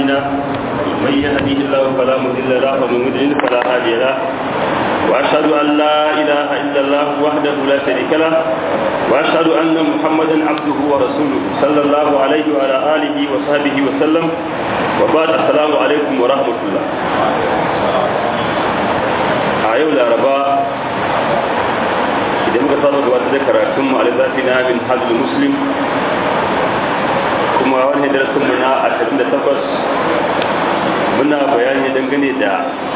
أعمالنا من يهده الله فلا مضل له ومن يضلل فلا هادي له وأشهد أن لا إله إلا الله وحده لا شريك له وأشهد أن محمدا عبده ورسوله صلى الله عليه وعلى آله وصحبه وسلم وبعد السلام عليكم ورحمة الله a yau laraba idan muka saba gabatar da karatun mu alizafi na min hajjul muslim kuma wani darasin mu na 28 muna bayani dangane da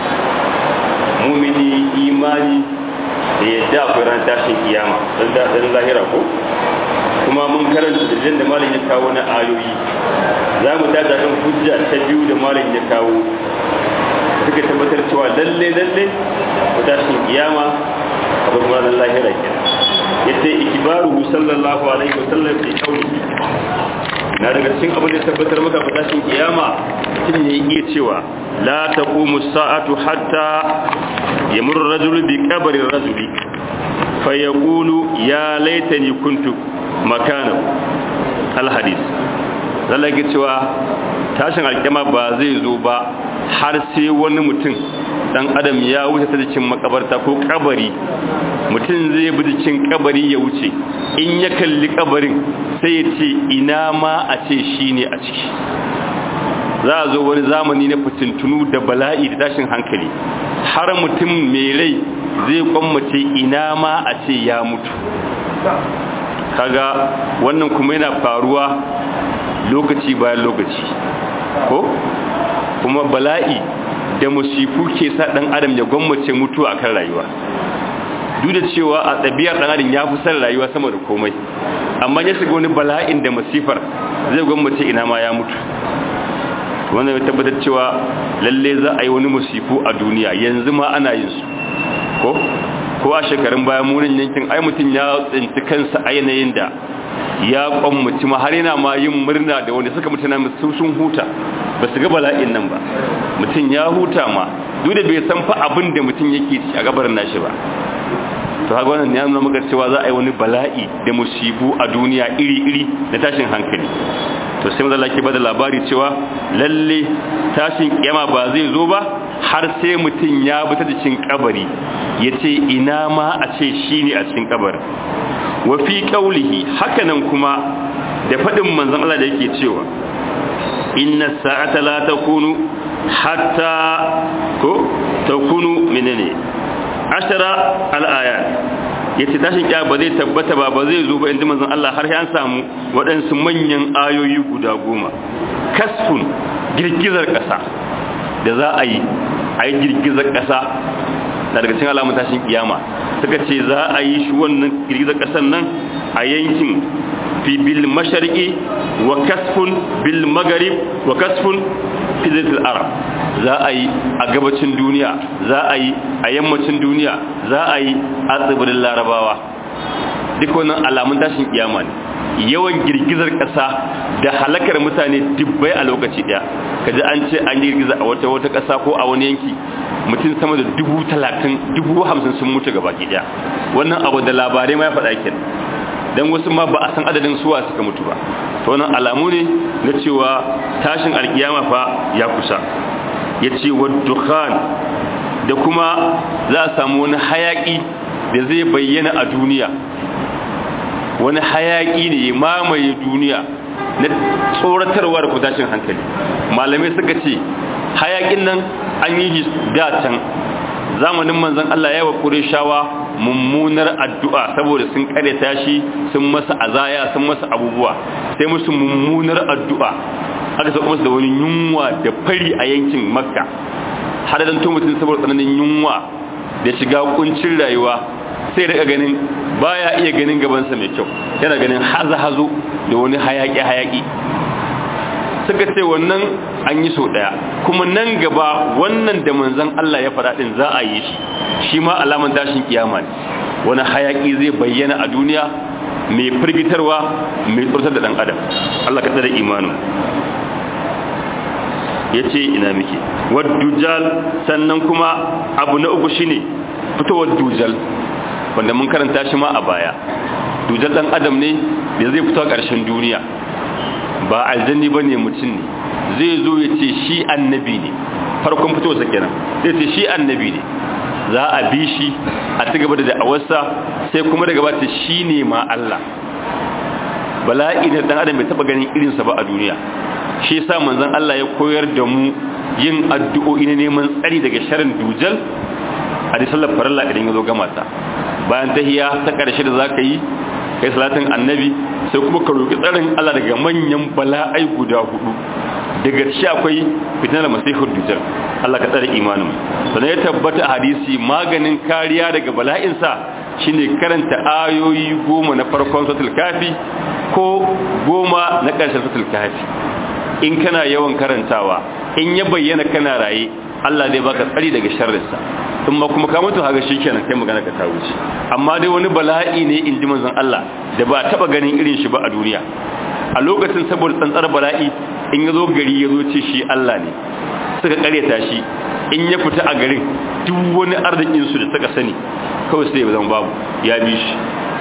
mumini imani da yadda akwai ran tashin kiyama don daɗin lahira ko kuma mun karanta dalilin da malin ya kawo na ayoyi za mu tada kan hujja ta biyu da malin ya kawo suka tabbatar cewa lalle lalle ko tashin kiyama akwai kuma ran lahira ke yadda ikibaru sallallahu alaihi wa sallam fi kauli na daga cikin abin da tabbatar maka ba tashin kiyama mutum ne iya cewa la taqumu sa'atu hatta yamurru rajulu bi qabri rajuli fa yaqulu ya laitani kuntu makanahu al hadith lallai cewa tashin alkiyama ba zai zo ba har sai wani mutum dan adam ya wuce ta cikin makabarta ko kabari mutum zai bi cikin kabari ya wuce in ya kalli kabarin sai ya ce ina ma a ce shi ne a ciki za a zo wani zamani na fitintunu da bala'i da tashin hankali har mutum mai rai zai kwammace ina ma a ce ya mutu kaga wannan kuma yana faruwa lokaci bayan lokaci ko kuma bala'i da musifu ke sa dan adam ya gwammace mutuwa akan rayuwa duk da cewa a ɗabi'ar dan adam ya fi son rayuwa sama da komai amma ya shiga wani bala'in da masifar zai gwammace ina ma ya mutu wannan ya tabbatar cewa lalle za a yi wani musifu a duniya yanzu ma ana yin su ko ko a shekarun bayan munin yankin ai mutum ya tsinci kansa a yanayin da ya kwammaci ma har yana ma yin murna da wanda suka mutuna su sun huta ba su ga bala'in nan ba mutum ya huta ma duk da bai san fa abin da mutum yake ci a gabarin nashi ba to haka wannan ya nuna maka cewa za a yi wani bala'i da musibu a duniya iri-iri da tashin hankali to sai mazala ke bada labari cewa lalle tashin kiyama ba zai zo ba har sai mutum ya bi ta cikin kabari ya ce ina ma a ce shi ne a cikin kabarin wa fi qaulihi hakanan kuma da fadin manzon Allah da yake cewa inna sa'ata la takunu hatta ko takunu menene ashara al-ayat yace tashin kiya ba zai tabbata ba ba zai zo ba inda manzon Allah har an samu waɗansu manyan ayoyi guda goma kasfun girgizar ƙasa da za a yi a yi girgizar ƙasa na daga cikin alamun tashin kiyama suka ce za a yi shi wannan girgizar ƙasar nan a yankin fi bil mashariki wa kasfun bil magarib wa kasfun fi zaitul arab za a yi a gabacin duniya za a yi a yammacin duniya za a yi a tsibirin larabawa duk wannan alamun tashin kiyama ne yawan girgizar ƙasa da halakar mutane dubbai a lokaci ɗaya kaji an ce an girgiza a wata wata ƙasa ko a wani yanki mutum sama da dubu talatin dubu hamsin sun mutu gaba ɗaya wannan abu da labarai ma ya faɗa ken don wasu ma ba a san adadin suwa suka mutu ba to wannan alamu ne na cewa tashin alkiyama fa ya kusa ya ce wa dukhan da kuma za a samu wani hayaƙi da zai bayyana a duniya wani hayaƙi ne ya mamaye duniya na tsoratarwa da kutashin hankali malamai suka ce hayaƙin nan an yi da can zamanin manzon Allah ya wa shawa mummunar addu'a saboda sun kareta shi sun masa azaya sun masa abubuwa sai musu mummunar addu'a aka sauka musu da wani yunwa da fari a yankin makka har da to mutum saboda tsananin yunwa da shiga kuncin rayuwa sai daga ganin baya iya ganin gabansa mai kyau yana ganin hazo-hazo da wani hayaki-hayaki suka ce wannan an yi so daya kuma nan gaba wannan da manzan Allah ya faɗa ɗin za a yi shi shi ma alaman tashin kiyama ne wani hayaki zai bayyana a duniya mai firgitarwa mai tsurtar da ɗan adam Allah ka tsada imanin ya ce ina muke waddujal sannan kuma abu na uku shine fitowar dujal wanda mun karanta shi ma a baya dujal dan adam ne da zai fito a ƙarshen duniya ba aljanni ba ne mutum ne zai zo ya ce shi annabi ne farkon fitowarsa kenan zai ce shi annabi ne za a bi shi a ci gaba da da'awarsa sai kuma daga ba ta shi ne ma Allah bala'i da dan adam bai taba ganin irinsa ba a duniya shi yasa manzon Allah ya koyar da mu yin addu'o'i na neman tsari daga sharrin dujal a da sallar farilla idan ya zo gama ta bayan tahiya ta karshe da zaka yi kai salatin annabi sai kuma ka roki tsarin Allah daga manyan bala'ai guda hudu daga ci akwai fitnar masihur dujal Allah ka tsare imanin sannan ya tabbata a hadisi maganin kariya daga bala'insa shine karanta ayoyi goma na farkon suratul kafi ko goma na ƙarshen suratul kafi in kana yawan karantawa in ya bayyana kana raye Allah zai baka tsari daga sharrinsa in ma kuma ka mutu haka shikenan kai magana ka ta wuce amma dai wani bala'i ne in ji manzon Allah da ba taba ganin irin shi ba a duniya a lokacin saboda tsantsar bala'i in ya zo gari ya zo ce shi Allah ne suka karyata shi in ya fita a garin duk wani arzikin su da suka sani kawai sai ya zama babu ya bi shi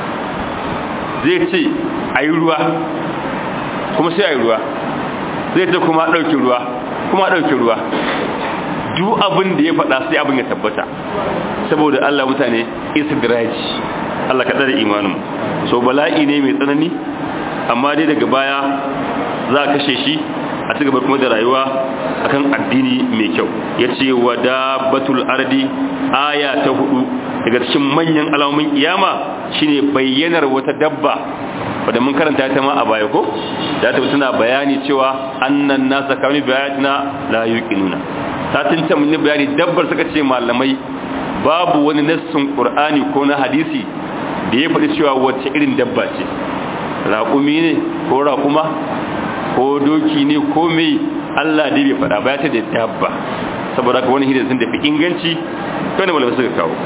zai ce a yi ruwa kuma sai a yi ruwa zai ce kuma ɗauki ruwa kuma ɗauki ruwa duk abin da ya faɗa sai abin ya tabbata saboda Allah mutane istidraji Allah ka da imanin so bala'i ne mai tsanani amma dai daga baya za a kashe shi a ci gaba kuma da rayuwa akan addini mai kyau ya ce wa dabbatul ardi aya ta hudu daga cikin manyan alamomin kiyama shine bayyanar wata dabba wadda mun karanta ta ma a baya ko da ta tana bayani cewa annan nasa kanu bayatina la yuqinuna ta tinta mun bayani dabbar suka ce malamai babu wani nassin qur'ani ko na hadisi da ya faɗi cewa wacce irin dabba ce raƙumi ne ko raƙuma ko doki ne ko mai Allah dai bai faɗa ba ya ce da dabba saboda ka wani hidin sun tafi inganci to ne malamai suka kawo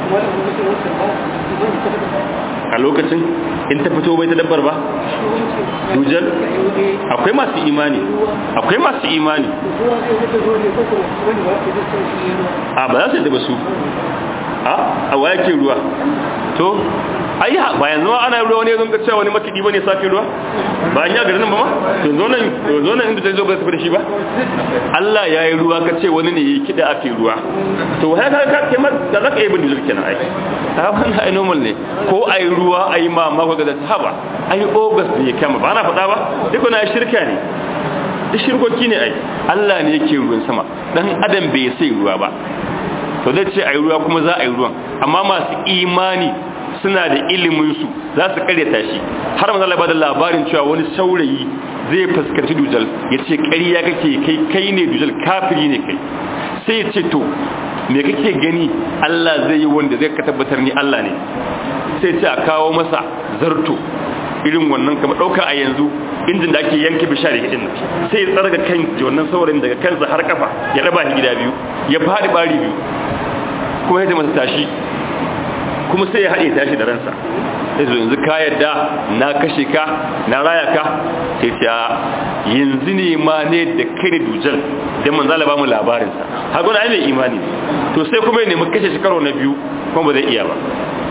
a lokacin in ta fito bai ta dabbar ba dujal akwai masu imani akwai masu imani a ba za su yi da ba su a waya ke ruwa to ai ba yanzu ma ana ruwa wani yanzu ka cewa wani makidi bane safi ruwa ba an ya garin nan ba ma to zo nan zo nan inda ta zo ba tafi da shi ba Allah ya yi ruwa ka ce wani ne yi kida ake ruwa to hai ka ka kai ma da zaka yi bin dujul kenan ai ta wannan ai normal ne ko ai ruwa ai ma ma ko ga sahaba ai august ne kama ba ana faɗa ba duk na shirka ne duk shirkoki ne ai Allah ne yake ruwan sama dan adam bai sai ruwa ba to zai ce ai ruwa kuma za a yi ruwan amma masu imani suna da iliminsu za su karyata shi har mazala ba da labarin cewa wani saurayi zai fuskanci dujal ya ce ƙarya kake kai kai ne dujal kafiri ne kai sai ya ce to me kake gani Allah zai yi wanda zai ka tabbatar ni Allah ne sai ce a kawo masa zarto irin wannan kamar ɗauka a yanzu injin da ake yanke bishari hidin sai ya tsarga kan wannan saurayin daga kansa har kafa ya raba shi gida biyu ya faɗi ɓari biyu kuma ya masa tashi kuma sai ya haɗe tashi da ransa sai zo yanzu ka yadda na kashe ka na raya ka sai ta yanzu ne ma ne da kai da dujal don manzala ba mu labarinsa har gwada mai imani to sai kuma ya nemi kashe shi karo na biyu kuma ba zai iya ba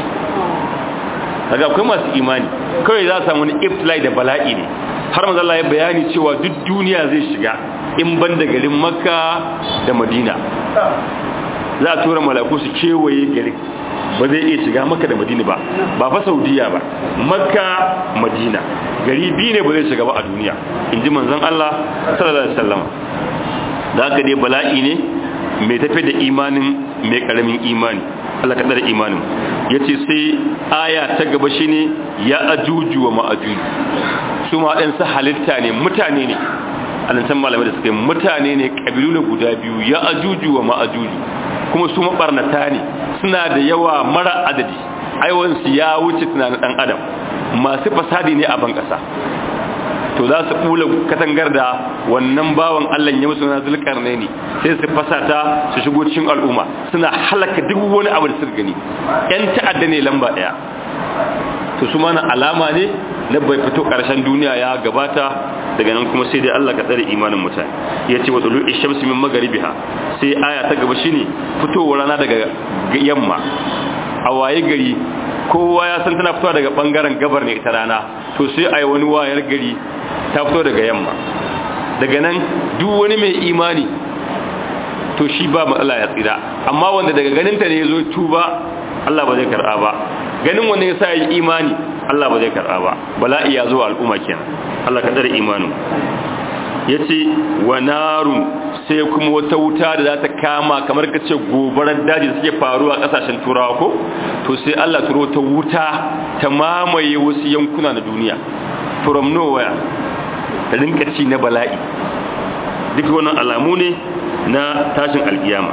daga akwai masu imani kawai za a samu wani iftilai da bala'i ne har manzala ya bayani cewa duk duniya zai shiga in ban da garin makka da madina za a tura malaku su kewaye garin ba zai iya shiga maka da madina ba ba fa saudiya ba makka madina gari biyu ne ba zai shiga ba a duniya in ji manzon Allah sallallahu alaihi wasallam da haka dai bala'i ne mai tafi da imanin mai karamin imani Allah ka tsare imanin yace sai aya ta gaba shine ya ajuju wa ma'ajuju su ma dan sa halitta ne mutane ne alantan malamai da suke mutane ne kabilu ne guda biyu ya ajuju wa ma'ajuju kuma su mabarnata ne suna da yawa mara adadi aiwansu ya wuce tunanin dan adam masu fasadi ne a ban kasa to za su kula katangar da wannan bawan Allah ya musu na zulkarne ne sai su fasata su shigo cikin al'umma suna halaka duk wani abu da suka gani yan ta'adda ne lamba daya to su mana alama ne na bai fito karshen duniya ya gabata daga nan kuma sai dai Allah ka tsare imanin mutane ya ce wa tulu ishamsi min magaribiha sai aya ta gaba shine fitowar rana daga yamma a waye gari kowa ya san tana fitowa daga bangaren gabar ne ita rana to sai ai wani wayar gari ta fito daga yamma daga nan duk wani mai imani to shi ba matsala ya tsira amma wanda daga ganinta ne ya zo tuba Allah ba zai karɓa ba ganin wanda ya sa yi imani Allah ba zai karɓa ba bala'i ya zo al'umma kenan Allah ka tsare imanin ya ce wa narun sai kuma wata wuta da za ta kama kamar ka ce gobarar daji da suke faruwa kasashen turawa ko to sai Allah turo ta wuta ta mamaye wasu yankuna na duniya from nowhere ta rinka ci na bala'i duk wannan alamu ne na tashin alkiyama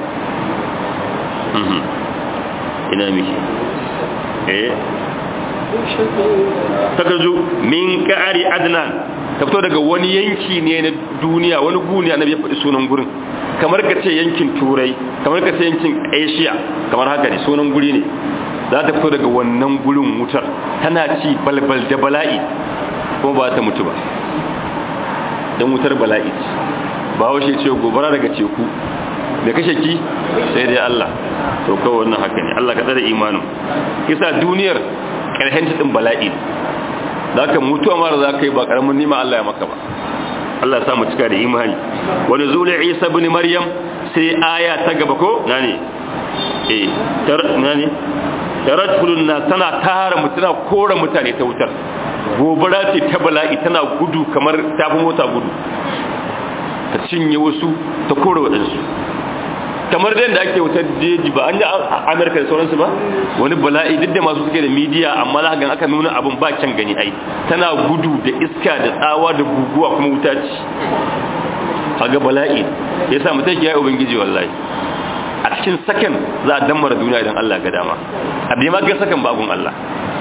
ina miki eh takarju min ka'ari adnan ta fito daga wani yanki ne na duniya wani guniya na ya faɗi sunan gurin kamar ka ce yankin turai kamar ka ce yankin asia kamar haka ne sunan guri ne za ta fito daga wannan gurin wutar tana ci balbal da bala'i kuma ba ta mutu ba don wutar bala'i ba washe ce gobara daga teku da kashe ki sai dai Allah to kawai wannan haka ne Allah ka tsare imanin kisa duniyar ƙarshen cikin bala'i za ka mutuwa mara za ka yi ba ƙaramin nima Allah ya maka ba Allah samu cika da imani wani zule isa bin maryam sai aya ta gaba ko na ne eh tar na ne taratulun na tana tara mutuna kora mutane ta wutar gobara ce ta bala'i tana gudu kamar tafi mota gudu ta cinye wasu ta kora waɗansu kamar da yadda ake wutar jeji ba an yi amurka da sauransu ba wani bala'i duk da masu suke da midiya amma za gan aka nuna abin ba can gani ai tana gudu da iska da tsawa da guguwa kuma wuta ce haga bala'i ya sa mutum ya yi ubangiji wallahi a cikin sakan za a dammara duniya idan allah ga dama a bai ma ga sakan babun allah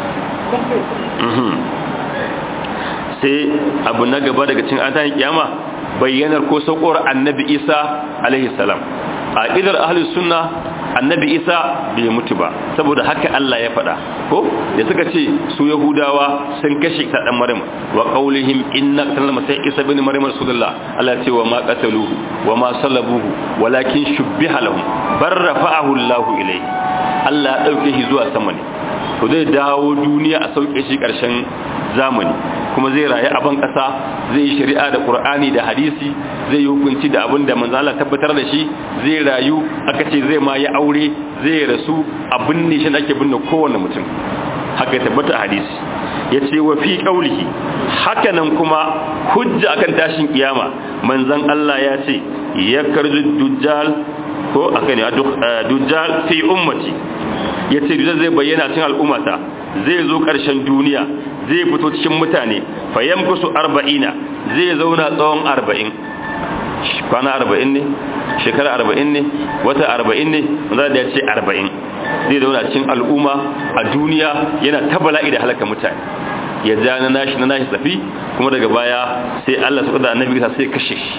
sai abu na gaba daga cin an kiyama bayyanar ko saukowar annabi isa alaihi salam a idar ahlus sunna annabi isa bai mutu ba saboda haka Allah ya faɗa ko da suka ce su yahudawa sun kashe ta dan maryam wa qaulihim inna qatala masai isa bin maryam rasulullah Allah ya ce wa ma qataluhu wa ma salabuhu walakin shubbiha lahum bar rafa'ahu Allah ilayhi Allah ya dauke shi zuwa sama ne to zai dawo duniya a sauke shi karshen zamani kuma zai rayu a ban kasa zai yi shari'a da qur'ani da hadisi zai yi hukunci da abin da manzo Allah tabbatar da shi zai rayu aka ce zai ma yi aure zai rasu abin ne shi ake binne kowanne mutum haka ya tabbata a hadisi ya ce wa fi qaulihi haka nan kuma hujja akan tashin kiyama manzon Allah ya ce ya karju dujjal ko aka ne dujjal fi ummati ya ce dujjal zai bayyana cikin al'ummata zai zo ƙarshen duniya zai fito cikin mutane fayyam kusu arba'ina zai zauna tsawon arba'in kwana arba'in ne shekara arba'in ne wata arba'in ne za da ya ce arba'in zai zauna cikin al'umma a duniya yana ta bala'i da halaka mutane ya ja na nashi na nashi tafi kuma daga baya sai Allah su da annabi sai kashe shi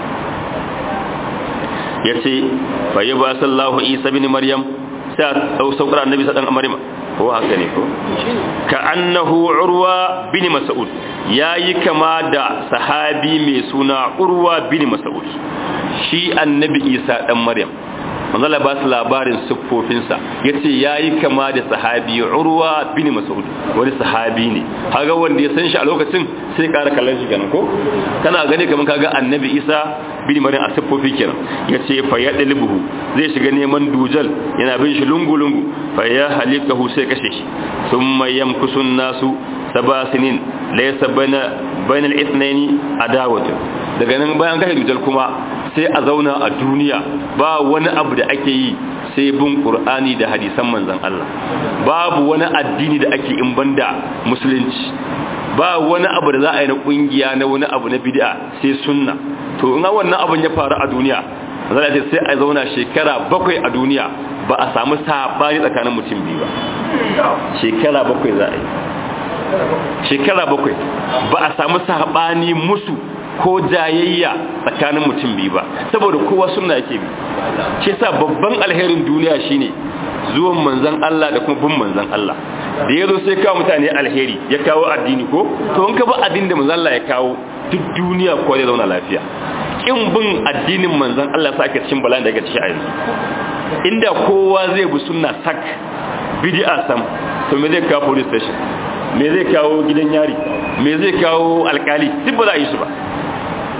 ya ce fayi ba sallahu isa bin maryam sai a ɗau saukar annabi sa ɗan maryam ko haka ne ko ka annahu urwa bin mas'ud yayi kama da sahabi mai suna urwa bin mas'ud shi annabi isa dan maryam manzala ba su labarin siffofinsa ya ce ya yi kama da sahabi urwa bin mas'ud wani sahabi ne haga wanda ya san shi a lokacin sai kara kallon shi kenan ko kana gani kamar kaga annabi isa bin maryam a siffofi kenan ya ce fa ya dalbuhu zai shiga neman dujal yana bin shi lungu-lungu fa ya halikahu sai kashe shi thumma yamkusun nasu saba sinin laysa baina bainal ithnaini adawatu daga nan bayan kashe dujal kuma sai a zauna a duniya ba wani abu da ake yi sai bin qur'ani da hadisan manzon Allah babu wani addini da ake in banda musulunci ba wani abu da za a yi na kungiya na wani abu na bid'a sai sunna to in wannan abun ya faru a duniya zan ce sai a zauna shekara bakwai a duniya ba a samu sabani tsakanin mutum biyu ba shekara bakwai za a yi shekara bakwai ba a samu sabani musu ko jayayya tsakanin mutum biyu ba saboda kowa suna yake bi shi sa babban alherin duniya shine zuwan manzan Allah da kuma bin manzan Allah da yazo sai kawo mutane alheri ya kawo addini ko to in ka ba addinin da manzan Allah ya kawo duk duniya ko zai zauna lafiya kin bin addinin manzan Allah sa ake cikin bala'in da yake ciki a yanzu inda kowa zai bi sunna sak bid'a sam to me zai kawo police station me zai kawo gidan yari me zai kawo alkali duk ba za a yi su ba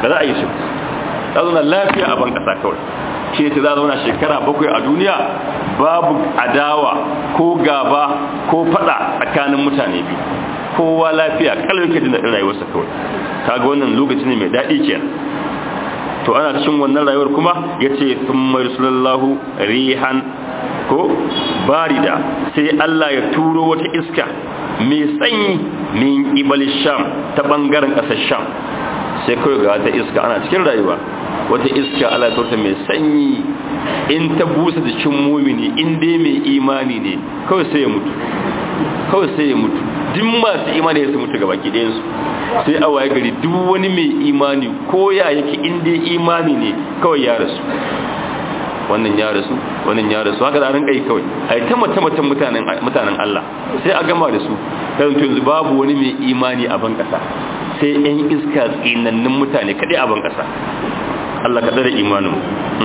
ba za a yi su za zauna lafiya a ban kasa kawai shi ne za zauna shekara bakwai a duniya babu adawa ko gaba ko fada tsakanin mutane biyu kowa lafiya kalmar ke jin rayuwarsa kawai kaga wannan lokaci ne mai daɗi kenan to ana cikin wannan rayuwar kuma ya ce sun mai sulallahu rihan ko barida sai Allah ya turo wata iska mai sanyi min ibal sham ta bangaren ƙasar sham sai kawai ga wata iska ana cikin rayuwa wata iska Allah ya turta mai sanyi in ta busa jikin mumini in dai mai imani ne kawai sai ya mutu kawai sai ya mutu duk masu imani ya su mutu gaba ɗayansu sai a waye gari duk wani mai imani ko ya yake in dai imani ne kawai ya rasu wannan ya rasu wannan ya rasu haka da ran kai kawai ai ta mata matan mutanen mutanen Allah sai a gama da su dan yanzu babu wani mai imani a ban kasa sai ɗan iska tsinannun mutane kadai a ban kasa Allah ka dare imanin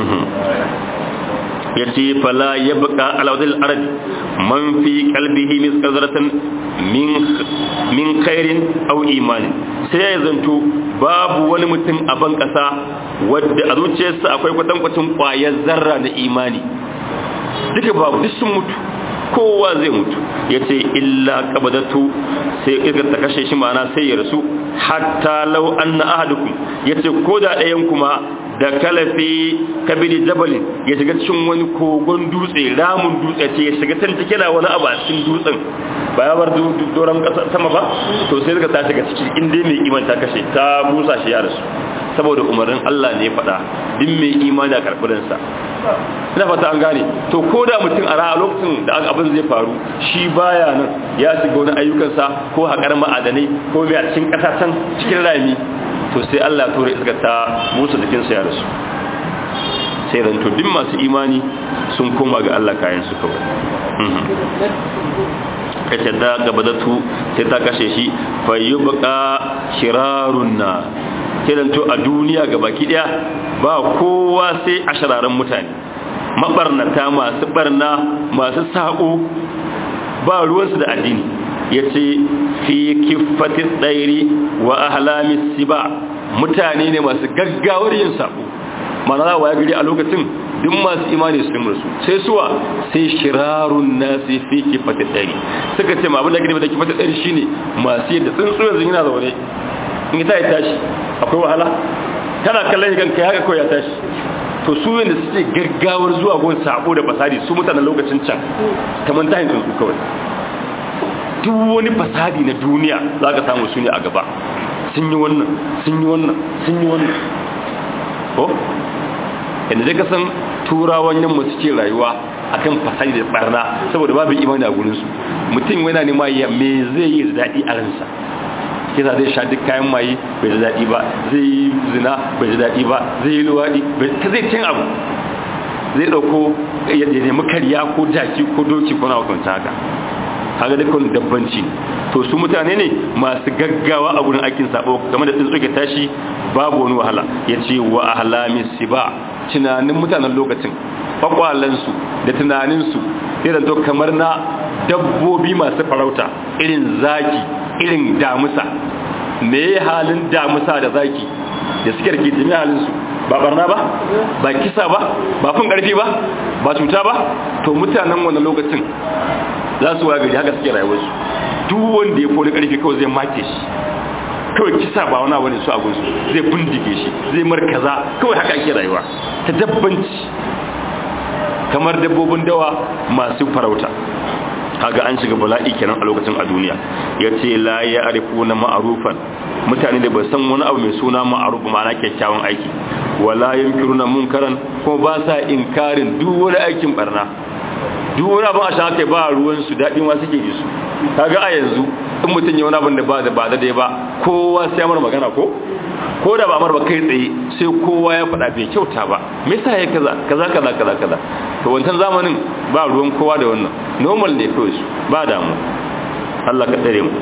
yace fala yabqa ala wadil ard man fi qalbihi misqazratan min min khairin aw imanin sai ya zanto babu wani mutum a ban kasa wadda a zuciyarsa akwai kwatankwacin kwayar zarra na imani duka babu duk sun mutu kowa zai mutu ya ce illa kabadatu sai iska ta kashe shi mana sai ya rasu hatta lau anna ahadukum ya ce ko da ɗayan kuma da kalafi kabili jabalin ya shiga cikin wani kogon dutse ramun dutse ce ya shiga can cike na wani abu a cikin dutsen ba ya bar doron sama ba to sai suka ta shiga ciki inda mai iman ta kashe ta busa shi ya rasu saboda umarnin Allah ne faɗa din mai imani a karɓurinsa ina fata an gane to ko da mutum a ra'a lokacin da abin zai faru shi baya nan ya shiga wani ayyukansa ko haƙar ma'adanai ko mai a cikin ƙasa can cikin rami to sai Allah ya tura iska ta musu jikinsa ya rasu sai ranto duk masu imani sun koma ga Allah kayan su kawai kace da gabadatu sai ta kashe shi fayyubqa shirarun na kiranto a duniya gabaki daya ba kowa sai a shararan mutane mabarnata masu barna masu sako ba ruwansu da addini yace fi kiffati tsairi wa ahlamis siba mutane ne masu gaggawar yin sako mana za wa gari a lokacin duk masu imani su limar su sai suwa sai shirarun nasi fi kifata ɗari suka ce ma abin da gani da kifata ɗari shine masu yadda tsuntsu yanzu yana zaune in ta yi tashi akwai wahala tana kallon kan kai haka kawai ya tashi to su yadda suke gaggawar zuwa gon sabo da fasadi su mutanen lokacin can kamar tahin tsuntsu kawai duk wani fasadi na duniya za ka samu su ne a gaba sun yi wannan sun yi wannan sun yi wannan ko yadda zai kasan turawan yamma suke rayuwa akan fasari da barna saboda babu imani a gurinsu mutum yana nema ya me zai yi daɗi a ransa kisa zai sha duk kayan maye bai da daɗi ba zai yi zina bai da daɗi ba zai yi luwaɗi ta zai cin abu zai ɗauko ya nemi karya ko jaki ko doki ko na wakanta haka haka dukkan dabbanci to su mutane ne masu gaggawa a gurin aikin sabo game da tsuntsuke tashi babu wani wahala ya ce wa ahlami siba tunanin mutanen lokacin kwakwalansu da tunaninsu irin to kamar na dabbobi masu farauta irin zaki irin damusa me halin damusa da zaki da suke rike jimi halinsu ba barna ba ba kisa ba ba fin karfi ba ba cuta ba to mutanen wannan lokacin za su wagari haka suke rayuwarsu duk wanda ya kone karfi kawai zai make shi kawai kisa ba wani wani su agunsu zai bindige shi zai markaza kawai haka ake rayuwa ta dabbanci kamar dabbobin dawa masu farauta kaga an shiga bala'i kenan a lokacin a duniya ya ce la ya arifu na ma'arufan mutane da ba san wani abu mai suna ma'aruf ma'ana kyakkyawan aiki wala yankiruna munkaran ko ba sa inkarin duk wani aikin barna duk wani abin a shan haka ba ruwan su daɗin wa suke yi su kaga a yanzu in mutum ya wani abin da ba da ba da ba kowa sai mara magana ko ko da ba mar ba kai tsaye sai kowa ya faɗa bai kyauta ba me yasa ya kaza kaza kaza kaza kaza to wancan zamanin ba ruwan kowa da wannan normal ne kawai su ba damu Allah ka tsare mu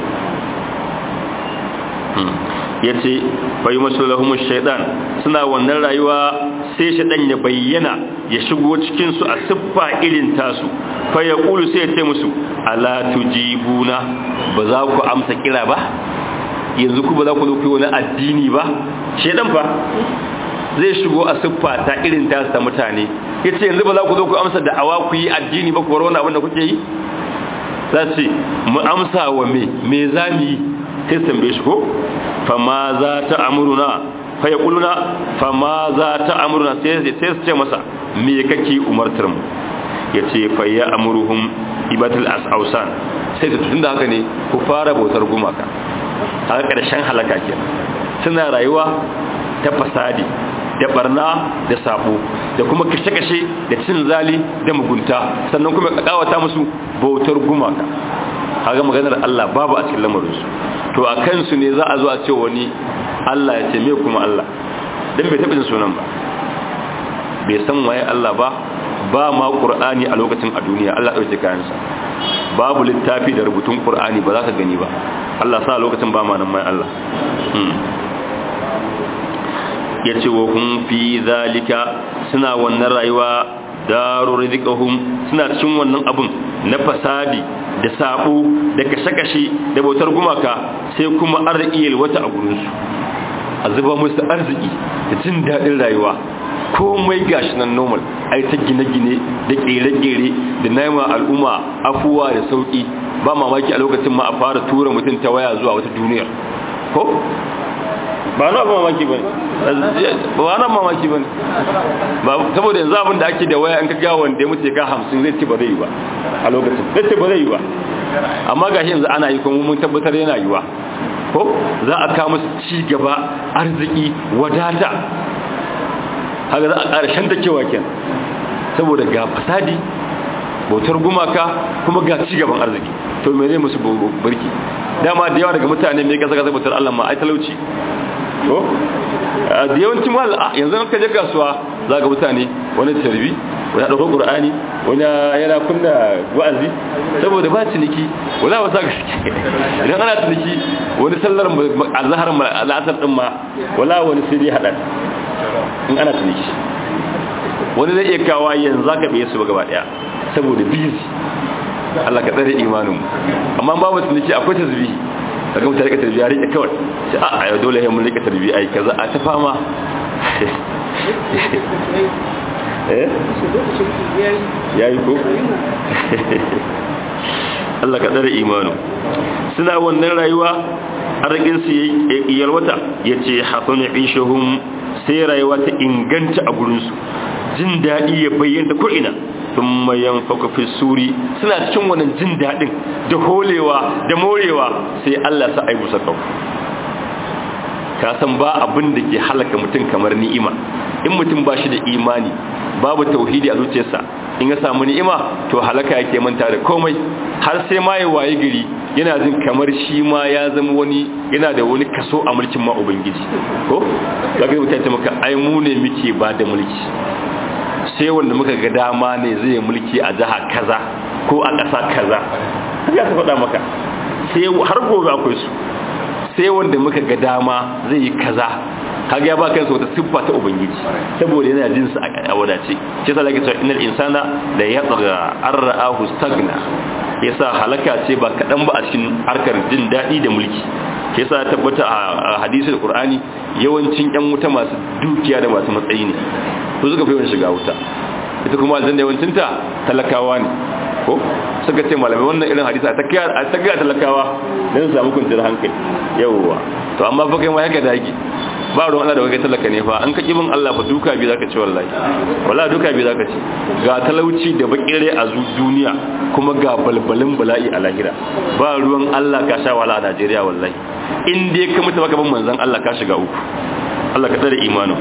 ya ce bai masu lahumun shaidan suna wannan rayuwa sai shaidan ya bayyana ya shigo cikinsu a siffa irin tasu fa ya ƙulu sai ya ce musu ala tujibuna ba za ku amsa kira ba yanzu ku ba za ku zo ku wani addini ba shedan fa zai shigo a siffa ta irin ta ta mutane yace yanzu ba za ku zo ku amsa da awa ku yi addini ba ku bar wani abin da kuke yi za ce mu amsa wa me me za mu yi sai tambaye shi ko fa ma za ta amuruna fa ya kuluna fa ma za ta amuruna sai sai su ce masa me kake umartar mu yace fa ya amuruhum ibatul asausan sai ta tunda haka ne ku fara bautar gumaka haka karshen halaka kenan suna rayuwa ta fasadi da barna da sabo da kuma kashe-kashe da cin zali da mugunta sannan kuma kawata musu bautar gumaka haga maganar Allah babu a cikin lamarinsu to a kansu ne za a zo a ce wani Allah ya ce me kuma Allah dan bai taɓa sunan ba bai san waye Allah ba ba ma Qur'ani a lokacin a duniya Allah ɗauke kayansa babu littafi da rubutun Qur'ani ba za ka gani ba Allah sa lokacin ba ma nan mai Allah ya ce wa hun fi zalika suna wannan rayuwa daru rizikahum suna cikin wannan abun na fasadi da sabo da kashe-kashe da bautar gumaka sai kuma arzikiyar wata a gurinsu a zuba musu arziki da jin daɗin rayuwa komai gashi nan normal ai ta gine-gine da ƙere-ƙere da naima al'umma afuwa da sauƙi ba mamaki a lokacin ma a fara tura mutum ta waya zuwa wata duniyar ko ba na mamaki ba ba na mamaki ba ba saboda yanzu abin da ake da waya an ka ga wanda ya mutu ka hamsin zai ce ba zai yi ba a lokacin zai ce ba zai yi ba amma gashi yanzu ana yi kuma mun tabbatar yana yiwa ko za a kawo musu ci gaba arziki wadata haka za a ƙara shanta kewa ken saboda ga fasadi bautar gumaka kuma ga ci gaban arziki to me ne musu burki dama da yawa daga mutane mai kasa kasa bautar Allah ma ai talauci ko da yawancin mal yanzu ka je kasuwa za ga mutane wani tarbi wani ɗaukar ƙur'ani wani yana kunna wa'azi saboda ba ciniki wala wasa ga suke idan ana ciniki wani sallar azhar al'asar din ma wala wani sai dai hada in ana ciniki wani zai iya kawo yanzu zaka biye su gaba daya saboda busy Allah ka tsare imanin amma babu ciniki akwai tasbihi daga mutane ka tarbiya rike kawai sai a ayo dole ya mun rike tarbiya ai kaza a ta fama eh yayi ko Allah ka tsare imanu suna wannan rayuwa arzikin su yalwata yace hafanu ishahum sai rayuwa ta inganta a gurin su jin dadi ya bayyana ko ina thumma yanfaku fi suri suna cikin wannan jin dadin da holewa da morewa sai Allah sa aibu saka ka san ba abin da ke halaka mutum kamar ni'ima in mutum ba shi da imani babu tauhidi a zuciyarsa in ya samu ni'ima to halaka yake manta da komai har sai ma ya waye gari yana jin kamar shi ma ya zama wani yana da wani kaso a mulkin ma ubangiji ko zaka mutum ta maka ai mu ne muke ba da mulki sai wanda muka ga dama ne zai mulki a jiha kaza ko a ƙasa kaza ya ta faɗa maka sai har gobe akwai su sai wanda muka ga dama zai yi kaza kaga ya ba kansa wata siffa ta ubangiji saboda yana jin sa a wadace shi yasa lake cewa innal insana la yatgha arra'ahu stagna yasa halaka ce ba kadan ba a cikin harkar jin dadi da mulki shi yasa tabbata a hadisi da qur'ani yawancin yan wuta masu dukiya da masu matsayi ne to suka fi yawan shiga wuta ita kuma aljanna yawancin ta talakawa ne ko suka ce malamai wannan irin hadisi a ta gaya talakawa don su samu kwanciyar hankali yawwa to amma fa kai ma yaka dage ba ruwan Allah da kai talaka ne fa an ka kibin Allah fa duka bi zaka ci wallahi wallahi duka bi zaka ci ga talauci da bakire a duniya kuma ga balbalin bala'i a lahira ba ruwan Allah ka sha wala a Najeriya wallahi in dai ka mutu baka bin manzon Allah ka shiga uku Allah ka tsare imanin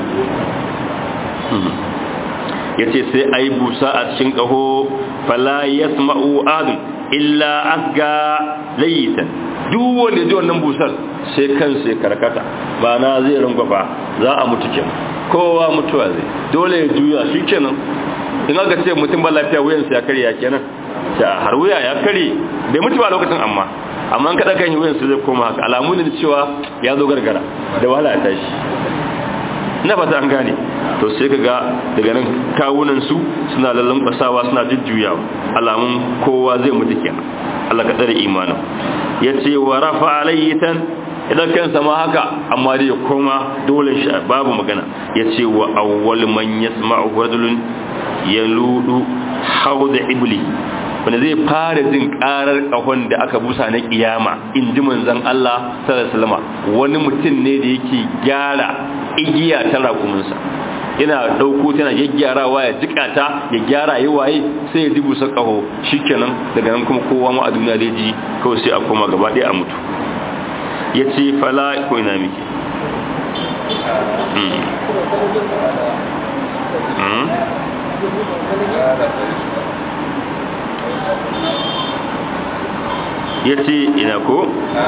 ya ce sai a yi busa a cikin ƙaho fala ya sma'u adun illa asga layitan duk wanda ji wannan busar sai kansa ya karkata ba na zai rangwafa za a mutu kenan kowa mutuwa zai dole ya juya shi kenan in aka ce mutum ba lafiya wuyansa ya karya kenan har wuya ya kare bai mutu ba lokacin amma amma an kaɗa kan yi wuyansa zai koma haka alamu ne cewa ya zo gargara da wahala ya tashi na fata an gane to sai ka ga daga nan kawunan su suna lallan kwasawa suna jujjuyawa alamun kowa zai mutu kenan Allah ka tsare imanin yace wa rafa alaytan idan kansa ma haka amma dai ya koma dole shi babu magana ya ce wa awwal man yasma'u rajulun yaludu hawd ibli wanda zai fara jin karar kahon da aka busa na kiyama in ji manzon Allah sallallahu alaihi wasallam wani mutum ne da yake gyara igiya ta rakuminsa yana dauko tana gyaggyarawa ya jikata ya gyara yi waye sai ya dubu sa kaho shikenan daga nan kuma kowa ma a duniya zai ji kawai sai a koma gaba ɗaya a mutu ya ce fala ko ina miki ya ce ina ko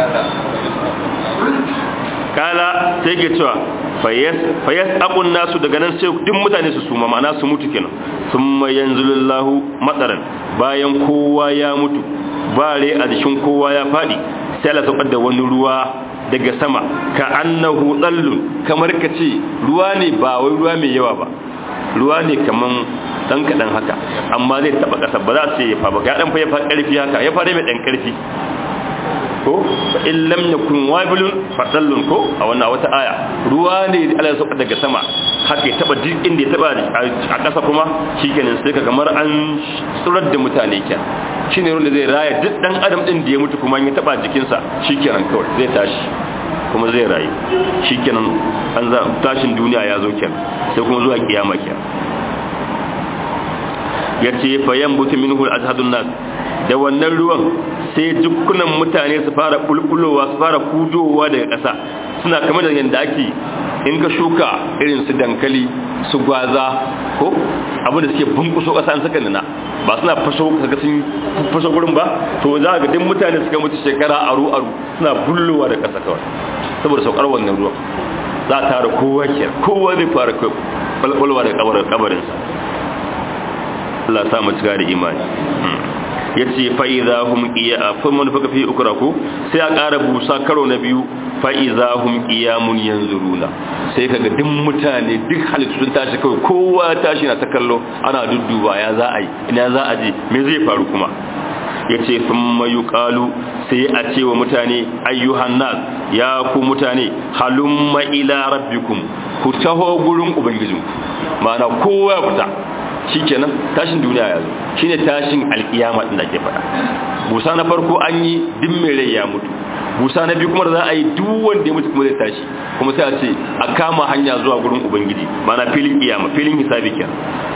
kala sai ke cewa fayas abun nasu daga nan sai duk mutane su suma ma'ana su mutu kenan sun mayan zulullahu matsaran bayan kowa ya mutu bare a jikin kowa ya faɗi sai Allah saukar da wani ruwa daga sama ka annahu dallun kamar ka ce ruwa ne ba wai ruwa mai yawa ba ruwa ne kaman dan kadan haka amma zai taba kasa ba za su yi fa ba ya dan fa ya fa karfi haka ya fara mai dan karfi ko fa in lam yakun wabilun fa dallun ko a wannan wata aya ruwa ne Allah ya sauka daga sama haka ya taba duk inda ya taba a kasa kuma shikenan sai ka kamar an tsurar da mutane kenan shine ruwan da zai raya duk dan adam din da ya mutu kuma ya taba jikinsa shikenan kawai zai tashi kuma zai rayu shikenan an za tashin duniya ya zo kenan sai kuma zuwa kiyama kenan yace fa yanbutu minhu al-azhadun nas da wannan ruwan sai dukkunan mutane su fara bulbulowa su fara kudowa daga ƙasa suna kamar da yanda ake in ka shuka irin su dankali su gwaza ko abu da suke bunkuso ƙasa an saka nuna ba suna faso kaga sun faso gurin ba to za ga duk mutane suka mutu shekara aru aru suna bullowa da ƙasa kawai saboda saukar wannan ruwan za a tara kowa ke kowa zai fara bulbulowa da kabarinsa Allah sa mu cika da imani ya ce fa'iza hum iya fa man faka fi ukraku sai a ƙara busa karo na biyu fa'iza hum iyamun yanzuruna sai kaga duk mutane duk halittu sun tashi kawai kowa tashi na ta kallo ana dudduba ya za a yi ina za a je me zai faru kuma ya ce sun mayu ƙalu sai a ce wa mutane ayyuhan nas ya ku mutane halumma ila rabbikum ku taho gurin ubangijinku ma'ana kowa ya fita shikenan tashin duniya ya zo shine tashin alkiyama din da ke faɗa busa na farko an yi duk mai rai ya mutu busa na biyu kuma da za a yi duk wanda ya mutu kuma zai tashi kuma sai a ce a kama hanya zuwa gurin ubangiji mana filin kiyama filin hisabi kenan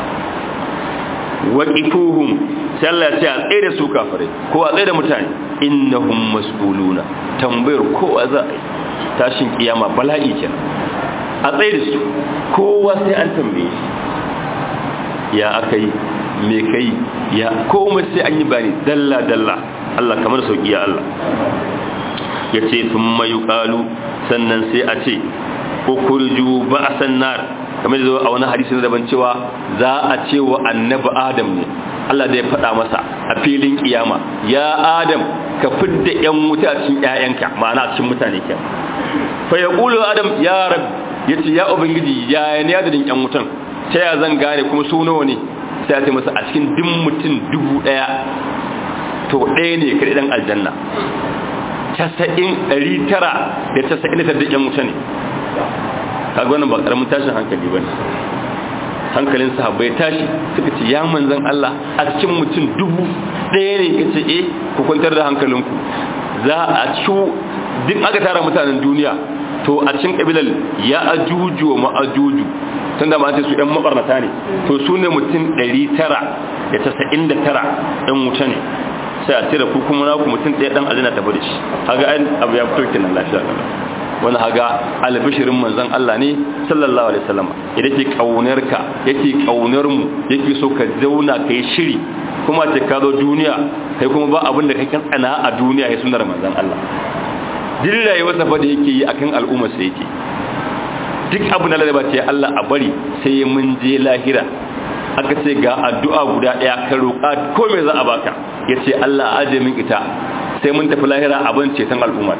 waqifuhum sai Allah ya ce a tsaye da su kafirai ko a tsaye da mutane innahum mas'uluna tambayar kowa za a yi tashin kiyama bala'i kenan a tsaye da su kowa sai an tambaye shi ya aka yi me kai ya komai sai an yi bani dalla dalla Allah kamar sauki ya Allah ya ce sun mayu kalu sannan sai a ce ukurju ba'asan nar kamar da zo a wani hadisi na daban cewa za a ce wa annabi adam ne Allah da ya faɗa masa a filin kiyama ya adam ka fidda yan wuta a cikin ƴaƴanka ma'ana a cikin mutane ke fa yaqulu adam ya rab yace ya ubangiji ya ne adadin yan wutan ta ya zan gane kuma su nawa ne sai ya ce masa a cikin duk mutum dubu ɗaya to ɗaya ne kaɗai ɗan aljanna casa'in ɗari tara da casa'in da tara yan wuta ne kaga wannan ba ƙaramin tashin hankali ba ne hankalin sahabbai tashi suka ce ya manzan Allah a cikin mutum dubu ɗaya ne ka ce eh ku kwantar da hankalinku za a ci duk aka tara mutanen duniya to a cikin kabilar ya ajuju wa ma'ajuju tun da ma ce su ɗan mabarnata ne to su ne mutum 999 ɗan wuta ne sai a cire ku kuma naku mutum ɗaya ɗan azina tafi da shi haga an abu ya fito kenan lafiya kala wani haga albishirin manzon Allah ne sallallahu alaihi wasallam idan ke kaunar ka yake kaunar mu yake so ka zauna kai shiri kuma ce ka zo duniya kai kuma ba abin da kake tsana a duniya ya sunar manzon Allah duk rayuwar safa da yake yi akan al'ummar sa yake duk abu na lalaba ce Allah a bari sai mun je lahira aka ce ga addu'a guda ɗaya ka roƙa ko me za a baka ya ce Allah aje min ita sai mun tafi lahira abin ceton al'umma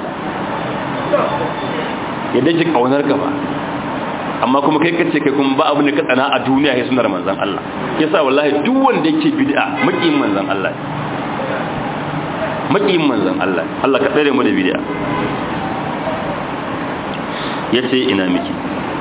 yadda ke ƙaunar ka ba amma kuma kai kace kai kuma ba abin da ka tsana a duniya ya sunar manzan Allah yasa wallahi duk wanda yake bid'a makiyin manzan Allah makiyin manzan Allah Allah ka tsare mu da bid'a yace ina miki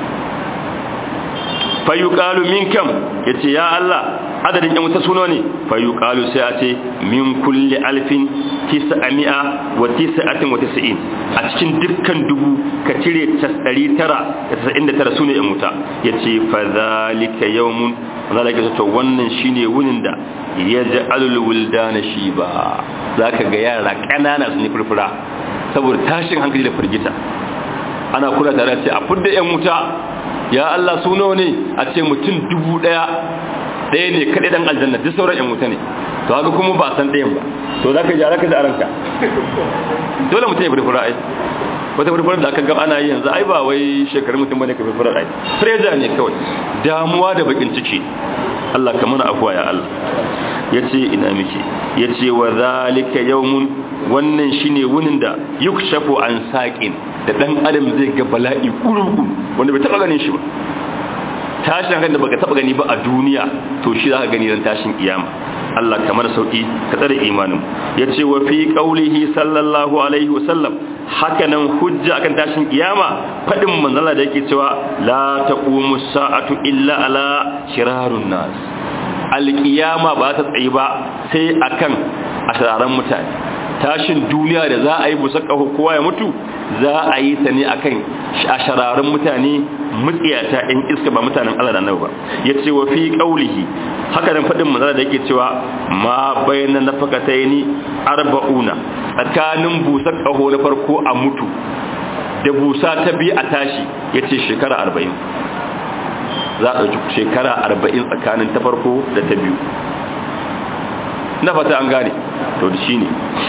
fayuqalu min kam yace ya Allah adadin yan wuta suno ne fayuqalu sai a ce min kulli alfin tis'ami'a wa tis'atin wa tis'in a cikin dukkan dubu ka cire 999 sune yan wuta yace fa zalika yawmun zalika to wannan shine wunin da yaj'alul wuldana shiba zaka ga yara kanana su ne furfura saboda tashin hankali da firgita ana kula tare da ce a fudda yan wuta ya Allah su nawa ne a ce mutum dubu daya daya ne kaɗai dan aljanna duk sauran yan wuta ne to haka kuma ba san ɗayan ba to za ka ji a raka da aranka dole mutum ya furfura ai wata furfura da aka ga ana yi yanzu ai ba wai shekarun mutum bane ka furfura ai freja ne kawai damuwa da bakin ciki Allah ka mana afuwa ya Allah yace ina miki yace wa zalika yawmun wannan shine wunin da yukshafu an saqin da dan adam zai ga bala'i kuruku wanda bai taba ganin shi ba tashin hankali da baka taba gani ba a duniya to shi zaka gani ran tashin kiyama Allah kamar sauki ka tsare imanin yace wa fi qaulihi sallallahu alaihi wasallam haka nan hujja akan tashin kiyama fadin manzala da yake cewa la taqumu sa'atu illa ala shirarun nas alkiyama ba ta tsayi ba sai akan asararan mutane tashin duniya da za a yi busa ƙaho kowa ya mutu za a yi ta ne akan ashararun mutane mutsiyata in iska ba mutanen Allah da ba ya ce wa fi ƙaulihi haka nan faɗin manzara da yake cewa ma bayyana na fakata ni arba'una tsakanin busa ƙaho na farko a mutu da busa ta biyu a tashi ya ce shekara arba'in za a ɗauki shekara arba'in tsakanin ta farko da ta biyu na fata an gane to da shi ne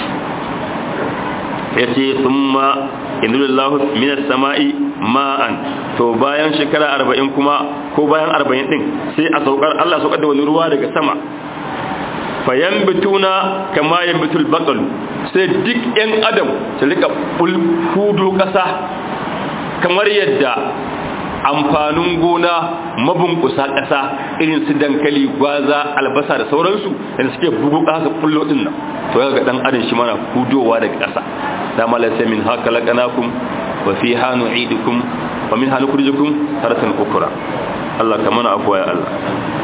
ya ce sun ma inulillahu minas sama'i ma'an to bayan shekara arba'in kuma ko bayan arba'in din sai a saukar Allah saukar da wani ruwa daga sama fayan bituna kama yan bitul bakalu sai duk yan adam su rika hudu kasa kamar yadda amfanin gona mabunkusa ƙasa irin su dankali gwaza albasa da sauransu da suke bugu haka fullo din nan to ga dan adam shi mana hudowa daga ƙasa da malasa min haka laqanakum wa fiha nu'idukum wa minha nukhrijukum taratan ukra Allah ka mana afwa ya Allah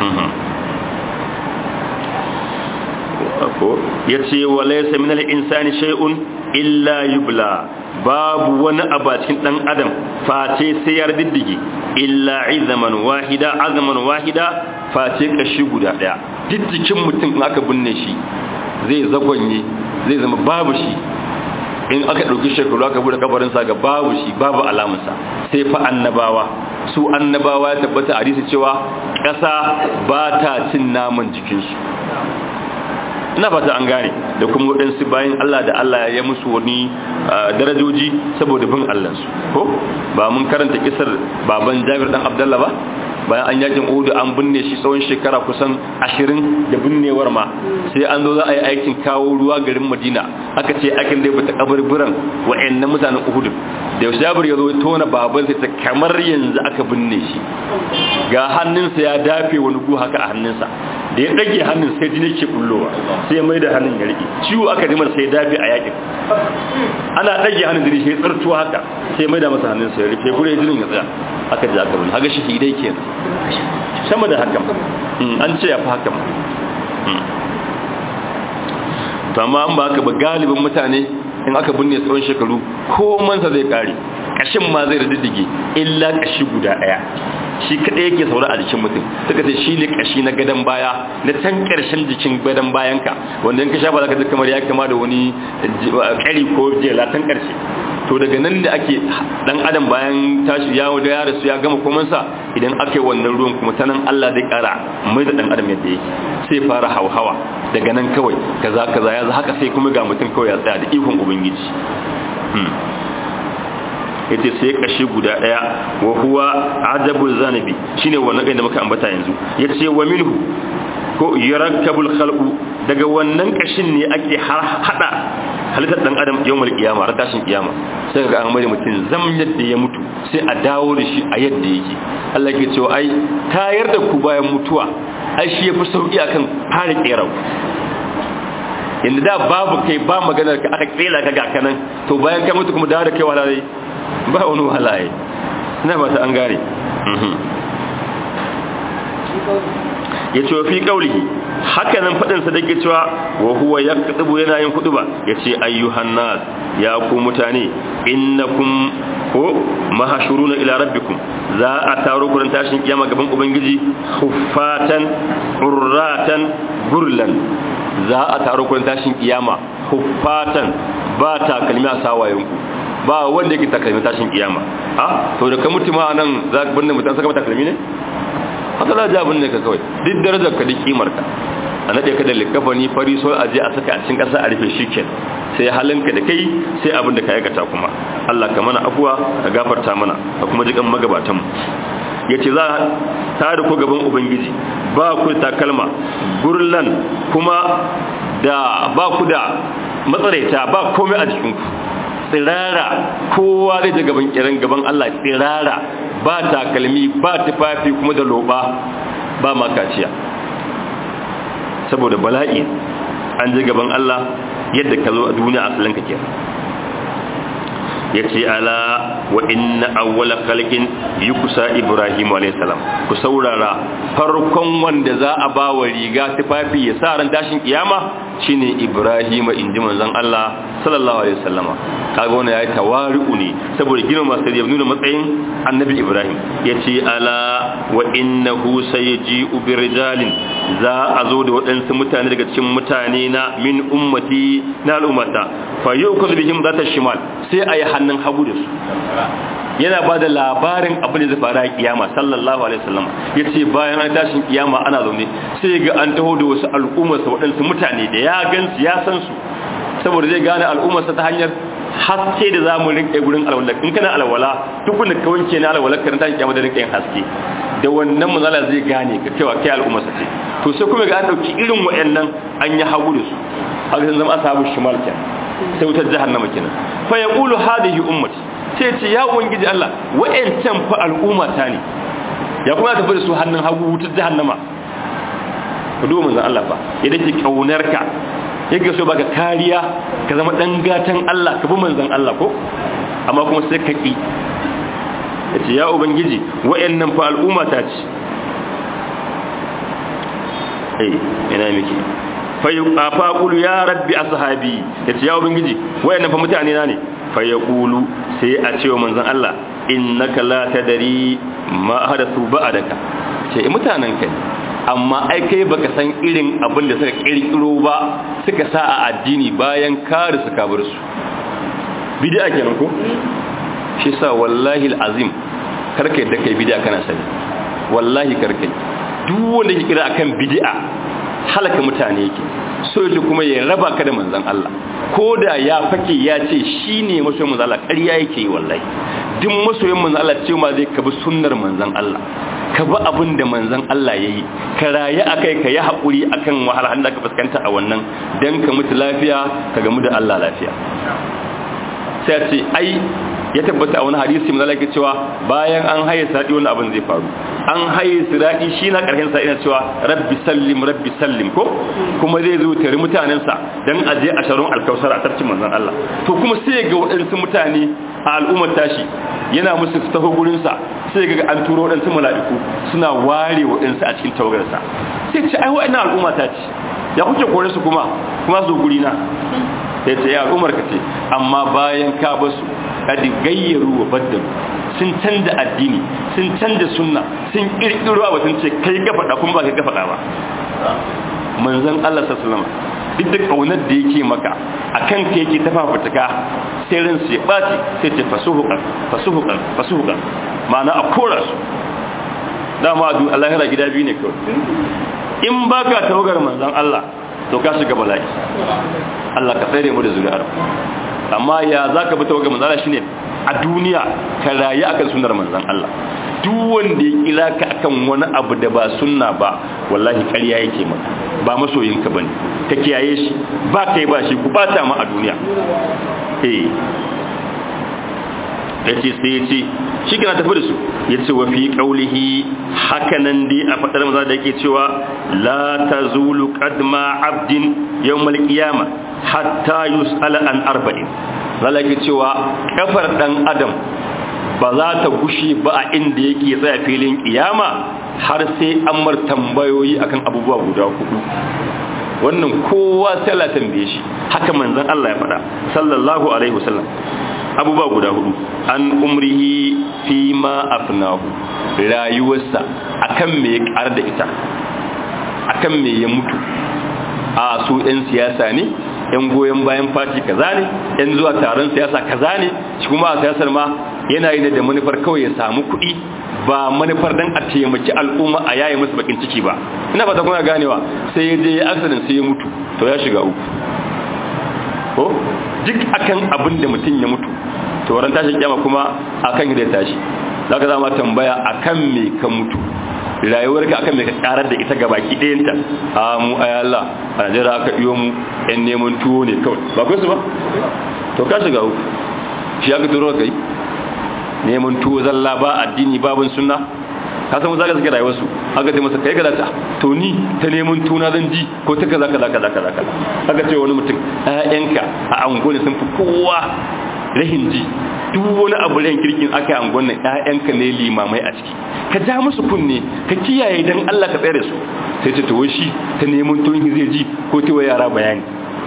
ko yace wa laysa min al-insani shay'un illa yubla babu wani abu cikin dan adam face sai ya diddige illa izaman wahida azaman wahida face kashi guda daya diddikin mutum in aka binne shi zai zagonye zai zama babu shi in aka dauki shekaru aka bude kabarin sa ga babu shi babu alamarsa sai fa annabawa su annabawa ya tabbata a hadisi cewa ƙasa ba ta cin naman jikinsu ina fata an gane da kuma waɗansu bayan Allah da Allah ya musu wani darajoji saboda bin Allahnsu ko ba mun karanta kisar baban Jabir dan Abdullah ba bayan an yakin Uhud an binne shi tsawon shekara kusan 20 da binnewar ma sai an zo za a yi aikin kawo ruwa garin Madina aka ce aikin da bata kaburburan wa'annan mutanen Uhud da Jabir ya zo ya tona baban sai ta kamar yanzu aka binne shi ga hannunsa ya dafe wani gu haka a hannunsa da ya dage hannun sai jini ke kullowa sai ya mai da hannun ya riƙe ciwo aka jimar sai ya dafe a yakin ana dage hannun jini sai ya tsartuwa haka sai ya mai da masa hannun sai ya rufe gure jinin ya tsaya aka ji aka bin haka shi hidai kenan sama da hakan an ce ya fi hakan to amma an ba haka ba galibin mutane in aka binne tsawon shekaru ko mansa zai kare kashin ma zai radiddige illa kashi guda daya shi kadai yake saura a jikin mutum suka ce shi ne kashi na gadon baya na can karshen jikin gadon bayanka wanda in ka sha ba za ka ji kamar ya kama da wani kari ko jelatan karshe to daga nan da ake dan adam bayan tashi ya da ya rasu ya gama komansa idan aka yi wannan ruwan kuma ta nan Allah zai kara mai da dan adam yadda yake sai fara hauhawa daga nan kawai kaza kaza ya haka sai kuma ga mutum kawai ya tsaya da ikon ubangiji yace sai kashi guda daya wa huwa ajabul zanabi shine wannan kai da muka ambata yanzu yace wa minhu ko yarakkabul khalqu daga wannan kashin ne ake har hada halittar dan adam yawmul qiyama har tashin kiyama sai ga an bari mutum zam yadda ya mutu sai a dawo da shi a yadda yake Allah ke cewa ai tayar da ku bayan mutuwa ai shi yafi sauki akan fara kerau inda da babu kai ba maganar ka aka kela ka ga kanan to bayan kai mutu kuma dawo da kai wahala ba wani wahala ina ba ta an gane ya ce wa fi ƙaulihi haka nan faɗinsa da ke cewa wa huwa ya kaɗubu yana yin kuɗu ba ya ce ayyuhan nas ya ku mutane innakum ko mahashuruna ila rabbikum za a taro kuran tashin kiyama gaban ubangiji huffatan urratan gurlan za a taro kuran tashin kiyama huffatan ba takalmi a sawayenku ba wanda yake takalmi tashin kiyama ha to da ka mutu ma nan za ka binne mutum saka takalmi ne haka za ja binne ka kawai duk darajar ka duk kimar ka a nade ka da likafani fari so a je a saka a cikin kasa a rufe shiken sai halinka da kai sai abin da ka aikata kuma Allah ka mana afuwa ka gafarta mana ka kuma jikan magabatan mu yace za ta da ku gaban ubangiji ba ku takalma gurlan kuma da ba ku da matsaraita ba komai a jikinku tsirara kowa zai je gaban kiran gaban Allah tsirara ba takalmi ba tufafi kuma da loba ba makaciya saboda bala'i an je gaban Allah yadda ka zo a duniya asalin ka kenan yace ala wa inna awwala khalqin yukusa ibrahim alayhi salam ku saurara farkon wanda za a ba wa riga tufafi ya sa ran tashin kiyama shine ibrahim inji manzon Allah sallallahu alaihi wasallama kaga wannan yayi tawari'u ne saboda girma sai ya nuna matsayin annabi ibrahim yace ala wa innahu sayji'u birijalin za a zo da waɗansu mutane daga cikin mutane na min ummati na al'ummata fa yu'khadhu bihim zata shimal sai ayi hannun hagu da su yana ba da labarin abin da zai fara a kiyama sallallahu alaihi wasallam ya ce bayan an tashin kiyama ana zaune sai ga an taho da wasu al'ummarsa waɗansu mutane da ya gan su ya san su saboda zai gane al'ummarsa ta hanyar haske da za mu rinƙe gurin alwala in kana alwala duk wanda ka wanke na alwala ka tashin kiyama da rinƙe yin haske da wannan manzala zai gane ka cewa kai al'ummarsa ce to sai kuma ga an ɗauki irin waɗannan an yi hagu da su haka sun zama asabu shimal kenan sai wutar jahannama kenan fa yaqulu hadhihi ummati sai ce ya ubangiji Allah wa'ancan fa al'umma ta ne ya kuma tafi da su hannun hagu wutar jahannama ka duba manzon Allah fa ya dake kaunar ka yake so baka kariya ka zama dan gatan Allah ka bi manzon Allah ko amma kuma sai ka ki yace ya ubangiji wa'annan fa al'umma ta ce eh ina miki fa qulu ya rabbi ashabi yace ya ubangiji wa'annan fa mutane na ne fa yaqulu sai a cewa manzon Allah innaka la tadri ma hadathu ba'daka ce mutanen kai amma ai kai baka san irin abin da suka kirkiro ba suka sa a addini bayan kare suka bar su bid'a kenan ko shi sa wallahi alazim karkai da kai bid'a kana sani wallahi karkai duk wanda yake kira akan bid'a halaka mutane yake so yake kuma ya raba ka da manzon Allah ko da ya fake ya ce shine masoyin manzon Allah ƙarya yake yi wallahi duk masoyin manzon Allah ce ma zai kabi sunnar manzon Allah ka bi abin da manzon Allah ya yi ka rayu a kai ka yi haƙuri a kan wahala da ka fuskanta a wannan don ka mutu lafiya ka gamu da Allah lafiya sai a ce ai ya tabbata a wani hadisi mai zalaka cewa bayan an haye sadi wani abin zai faru an haye siradi shi na ƙarshen sa ina cewa rabbi sallim rabbi sallim ko kuma zai zo tare mutanensa don a je a sharon alkausar a tarcin manzon Allah to kuma sai ga waɗansu mutane a al'ummar tashi yana musu taho gurinsa sai ga an turo waɗansu mala'iku suna ware waɗansu a cikin tawagarsa sai ce ai wa'annan al'umma ta ce ya kuke kore su kuma kuma su guri na sai ce ya al'ummar ka ce amma bayan ka ba su kadi gayyaru wa baddalu sun canza addini sun canza sunna sun kirkiro abu sun ce kai ka faɗa kuma ba kai ka faɗa ba manzon Allah sallallahu alaihi duk da kaunar da yake maka akan ka yake ta fafutuka sai ran su ya ɓaci sai ce fasuhukan fasuhukan fasuhukan ma'ana a kora su dama a lahira gida biyu ne kawai in ba ka tawagar manzan Allah to ka shiga bala'i Allah ka tsere mu da zuri'ar amma ya za ka bi tawagar manzan Allah shine a duniya ka rayu akan sunnar manzan Allah duk wanda ya kira ka akan wani abu da ba sunna ba wallahi ƙarya yake maka ba masoyinka bane ka kiyaye shi ba kai ba shi ku bata mu a duniya eh yace sai yace shi kana tafi da su yace wa fi qaulihi hakanan dai a fadar maza da yake cewa la tazulu qadma abdin yawmal qiyama hatta yus'ala an arba'in zalaka cewa kafar dan adam ba za ta gushe ba a inda yake tsaya filin kiyama har sai an mar tambayoyi akan abubuwa guda hudu wannan kowa sai Allah tambaye shi haka manzon Allah ya faɗa sallallahu alaihi wasallam abubuwa guda hudu an umrihi fi ma afnahu rayuwarsa akan me ya ƙar da ita akan me ya mutu a su ɗan siyasa ne yan goyon bayan fati kaza ne yan zuwa taron siyasa kaza ne shi kuma a siyasar ma yana yi da manufar kawai ya samu kuɗi ba manufar dan a taimaki al'umma a yaye musu bakin ciki ba ina fata kuna ganewa sai ya je accident sai ya mutu to ya shiga uku ko duk akan abin da mutum ya mutu to ran tashin kiyama kuma akan da tashi zaka zama tambaya akan me ka mutu rayuwarka akan me ka karar da ita gabaki ɗayanta a mu ay Allah a Najeriya aka iyo mu ɗan neman tuwo ne kawai ba kai su ba to ka shiga uku shi aka turo kai neman tuwo zalla ba addini babin sunna ka san zaka suke rayuwar su aka ce masa kai kaza ta to ni ta neman tuna zan ji ko ta kaza kaza kaza kaza kaza aka ce wani mutum ƴaƴanka a angone sun fi kowa rahin ji duk wani abu ran kirkin aka yi angon nan ƴaƴanka ne limamai a ciki ka ja musu kunne ka kiyaye dan Allah ka tsare su sai ce to wai shi ta neman tuwon zai ji ko ta yara bayani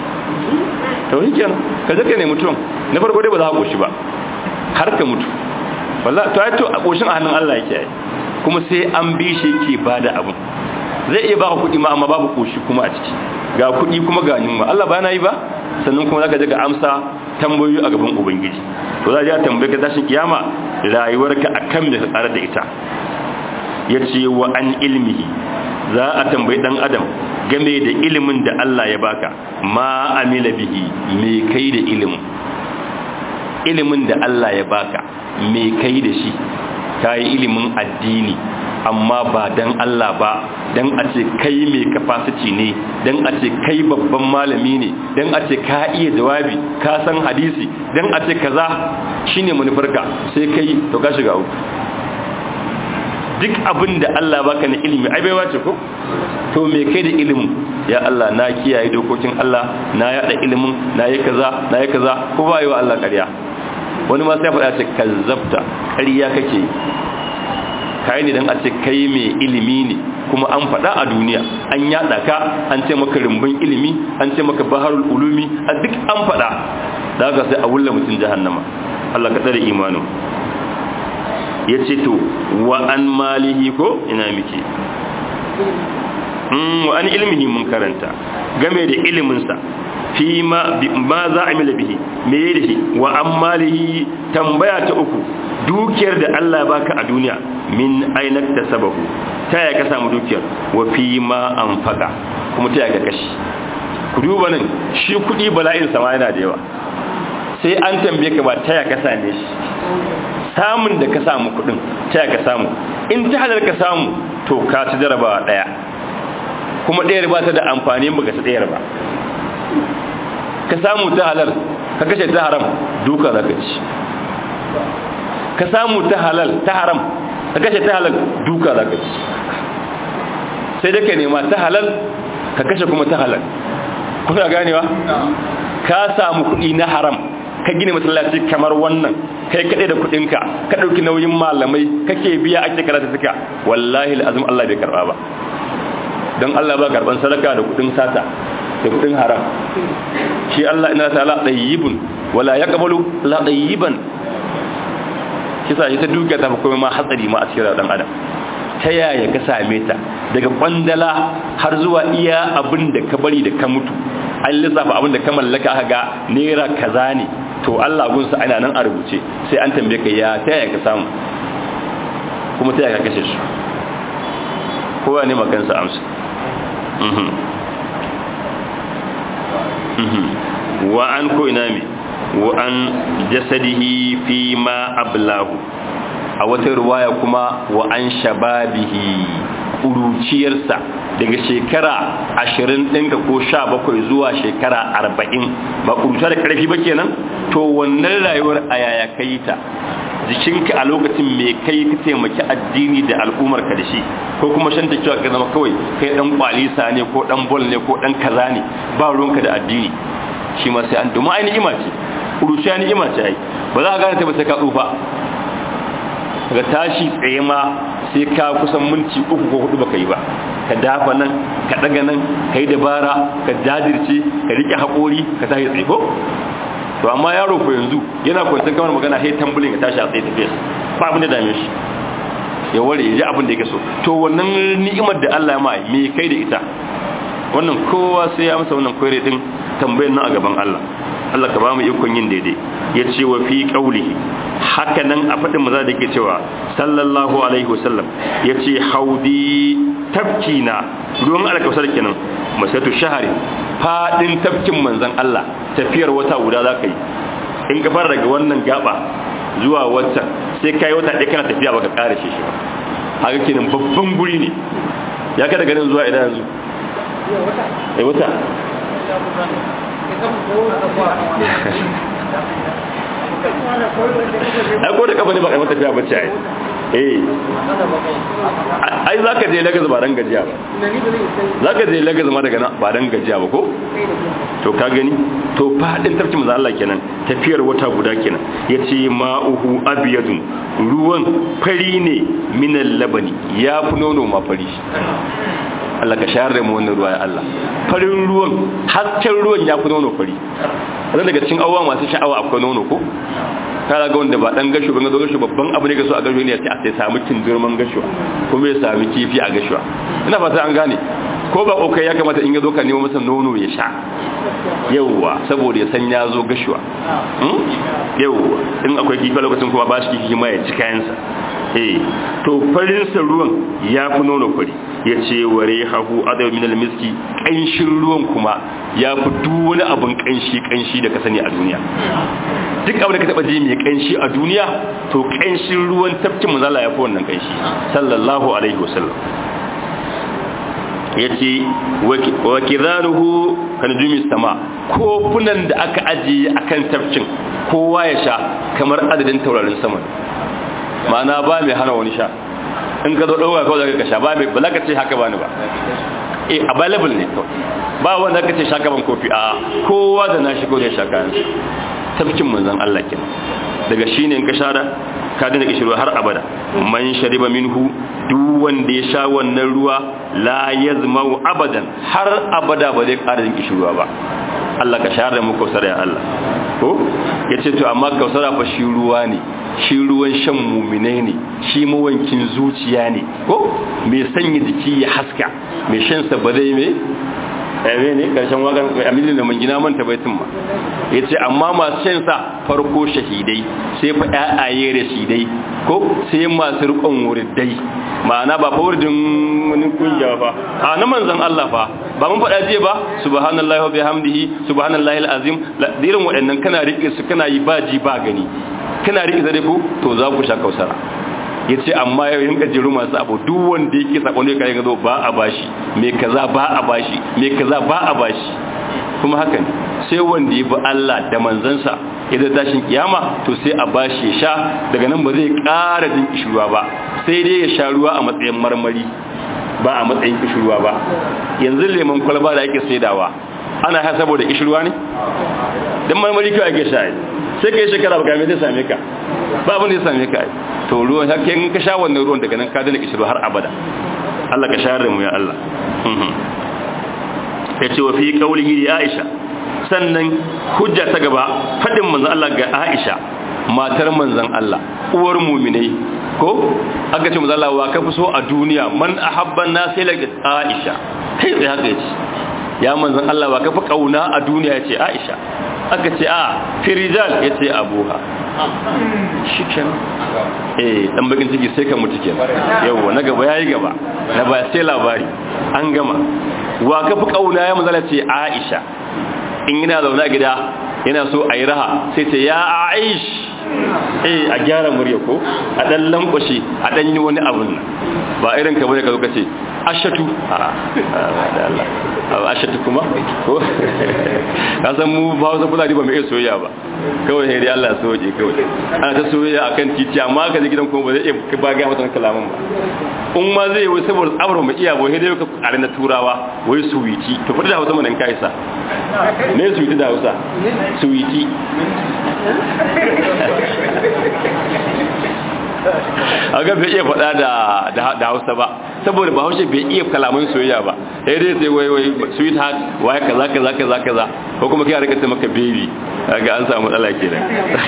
to shi kenan ka je ka nemi tuwon na farko dai ba za ka koshi ba har ka mutu wallahi to ai to a koshin a hannun Allah yake kuma sai an bi shi yake bada abu zai iya baka kuɗi ma amma babu koshi kuma a ciki ga kuɗi kuma ga yunwa Allah ba na yi ba sannan kuma zaka je ka amsa tambayoyi a gaban ubangiji to za a tambaye ka tashin kiyama rayuwarka akan me ka tsara da ita yace wa an ilmihi za a tambayi dan adam game da ilimin da Allah ya baka ma amila bihi me kai da ilimin ilimin da Allah ya baka me kai da shi kai ilimin addini amma ba dan Allah ba dan a ce kai mai capacity ne dan a ce kai babban malami ne dan a ce ka iya jawabi ka san hadisi dan a ce kaza shine manufarka sai kai to ka shiga uku duk abin da Allah baka na ilimi ai bai wace ko to me kai da ilimin ya Allah na kiyaye dokokin Allah na yada ilimin na yi kaza na yi kaza ko ba yi wa Allah ƙarya wani ma sai faɗa ce kazzabta ƙarya kake kai ne dan a ce kai mai ilimi ne kuma an faɗa a duniya an yada ka an ce maka rumbun ilimi an ce maka baharul ulumi a duk an faɗa da haka sai a wulla mutum jahannama Allah ka tsare imanin ya ce to wa an malihi ko ina muke wa an ilmihi mun karanta game da iliminsa fi ma za a mila bihi me ya da shi wa an malihi tambaya ta uku dukiyar da Allah baka a duniya min ainak ta sabahu ta ya ka samu dukiyar wa fi ma an faka kuma ta ya ka kashi ku duba nan shi kudi bala'in sama yana da yawa sai an tambaye ka ba ta ya ka same shi samun da ka samu kudin ta ka samu in ta halar ka samu to ka ci jarabawa daya kuma ɗayar ba ta da amfani ba ka ci ɗayar ba ka samu ta halar ka kashe ta haram duka za ka ci ka samu ta halal ta haram ka kashe ta halal duka za ka ci sai da ka nema ta halal ka kashe kuma ta halal kuna ganewa ka samu kuɗi na haram ka gina masallaci kamar wannan kai kaɗai da kuɗinka ka ɗauki nauyin malamai kake biya ake karata suka wallahi al'azum Allah bai karɓa ba don Allah ba karɓan sadaka da kuɗin sata da kuɗin haram shi Allah ina ta la ɗayyibun wala ya ƙabalu la ɗayyiban kisa ita dukiya ta fi kuma ma hatsari ma a cikin ɗan adam ta yaya ka same ta daga kwandala har zuwa iya abin da ka bari da ka mutu an lissafa abin da ka mallaka aka ga naira kaza ne to Allah gunsa ana nan a rubuce sai an tambaye ka ya ta yaya ka samu kuma ta yaya ka kashe su kowa ne makansa amsa wa an ko ina me wa an jasadihi fi ma ablahu a wata ruwaya kuma wa an shababihi ƙuruciyarsa daga shekara ashirin ɗinka ko sha bakwai zuwa shekara arba'in ba ƙuruta da ƙarfi ba kenan to wannan rayuwar a yaya ka yi ta jikinka a lokacin mai kai ka taimaki addini da al'ummar ka da shi ko kuma shan ta cewa ka zama kawai kai ɗan kwalisa ne ko ɗan bol ne ko ɗan kaza ne ba ruwanka da addini shi ma sai an domin ai ni'ima ce ƙuruciya ni'ima ce ai ba za ka gane ta ba sai ka tsufa ga tashi tsaye ma sai ka kusan minti uku ko hudu baka yi ba ka dafa nan ka daga nan ka yi dabara ka jajirce ka rike haƙori ka tashi tsaye ko to amma yaro ko yanzu yana kwanciyar kamar magana hey tambulin ka tashi a tsaye tafiya ba abin da dame shi ya ware ya ji abin da yake so to wannan ni'imar da Allah ya ma me kai da ita wannan kowa sai ya amsa wannan koyar din tambayar nan a gaban Allah Allah ka ba mu ikon yin daidai ya ce wa fi qaulihi haka nan a faɗin maza da ke cewa sallallahu alaihi wasallam ya ce haudi tafkina ruwan alkawasar kenan masatu shahari faɗin tafkin manzan Allah tafiyar wata guda za ka yi in ka fara daga wannan gaba zuwa wata sai ka yi wata ɗaya kana tafiya baka ƙara shi shi ba haka kenan babban guri ne ya kada ganin zuwa idan yanzu eh wata ai ko da kafa ne ba kai mata tafiya bacci ai eh ai zaka je Lagos ba dan gajiya ba zaka je Lagos ma daga nan ba dan gajiya ba ko to ka gani to fadin tafki manzo Allah kenan tafiyar wata guda kenan yace ma'uhu abyadun ruwan fari ne minal labani ya fi nono ma fari Allah ka shayar da mu wannan ruwa ya Allah farin ruwan hasken ruwan ya fi nono fari wanda daga cikin abubuwa masu sha'awa akwai nono ko kana ga wanda ba dan gasho ban ga gasho babban abu ne ga so a gasho ne sai a sai samu kindurman gasho kuma ya sami kifi a gasho ina fata an gane ko ba kokai ya kamata in ya zo ka nemo masa nono ya sha yawwa saboda ya san ya zo gashuwa yawwa in akwai kifi lokacin kuma ba shi kifi ma ya ci kayansa eh to farinsa ruwan ya fi nono fari ya ce ware hahu adawa min almiski ƙanshin ruwan kuma ya fi duk wani abin ƙanshi ƙanshi da ka sani a duniya duk abin da ka taɓa ji mai ƙanshi a duniya to ƙanshin ruwan tafkin manzala ya fi wannan ƙanshi sallallahu alaihi wasallam ya ce wa kizanuhu kan jumi sama kofunan da aka ajiye akan tafkin kowa ya sha kamar adadin taurarin sama ma'ana ba mai hana wani sha in ka zo ɗauka kawai zaka sha ba mai ba za ka ce haka ba ni ba eh available ne to ba wanda ka ce shaka ban kofi a kowa da nashi ko da ya shaka yansu tafkin manzon Allah kenan daga shine in ka shara ka dina kishirwa har abada man shariba minhu duk wanda ya sha wannan ruwa la yazmau abadan har abada ba zai ƙara jin kishirwa ba Allah ka share da mu kausara ya Allah ko yace to amma kausara fa shi ruwa ne shi ruwan shan muminai ne shi mawankin zuciya ne ko mai sanya jiki ya haska mai shan sa ba zai mai ɗaya ne ƙarshen wakan aminin da mangina manta baitin ma ya ce amma masu shan sa farko shahidai sai fa ƴaƴaye rashidai ko sai masu riƙon wuridai ma'ana ba fa wuridin wani kungiya fa a na manzan Allah fa ba mun faɗa jiya ba subhanallahi wa bihamdihi subhanallahi alazim irin waɗannan kana riƙe su kana yi ba ji ba gani kana riƙe zare ko to za ku sha kausara ya ce amma yau yin gajeru masu abu duk wanda yake sakon da ya zo ba a bashi mai kaza ba a bashi mai kaza ba a bashi kuma haka ne sai wanda ya bi Allah da manzansa ya da tashin kiyama to sai a bashi ya sha daga nan ba zai ƙara jin kishirwa ba sai dai ya sha ruwa a matsayin marmari ba a matsayin kishirwa ba yanzu lemon kwalba da ake saidawa ana ha saboda kishirwa ne dan marmari kawai ake sha sai kai shekara ba game zai same ka ba abin da ya same ka to ruwan hakke in ka sha wannan ruwan daga nan ka dana kishirwa har abada Allah ka share mu ya Allah ya ce wa fi qaulihi ya Aisha sannan hujja ta gaba fadin manzon Allah ga Aisha matar manzon Allah uwar mu'minai ko aka ce manzon Allah wa ka fi so a duniya man ahabban nasi la Aisha kai sai haka yace ya manzon Allah wa ka fi kauna a duniya yace Aisha aka ce a firijal yace abuha shiken eh dan bakin ciki sai ka mutu kenan yawa na gaba yayi gaba na ba sai labari an gama wa ka fi kauna ya manzala ce Aisha in yana zaune a gida yana so a yi raha sai ce ya Aish eh a gyara murya ko a dan lankwashe a dan yi wani abun nan ba irin ka bane ka zo ka ce ashatu a da Allah ashatu kuma ko ka san mu ba wasu fulani ba mai iya soyayya ba kawai sai dai Allah ya soje kawai ana ta soyayya akan titi amma ka je gidan kuma ba zai iya ba ga mata kalaman ba in ma zai wai saboda tsabar mu iya boye dai ka kare na turawa wai suwiti to fada da Hausa mun kai sa ne suwiti da Hausa suwiti a ga bai iya faɗa da hausa ba saboda ba haushe bai iya kalaman soyayya ba sai dai sai wai wai sweet heart wai kaza kaza kaza kaza ko kuma kai rika ce maka baby ga an samu matsala kenan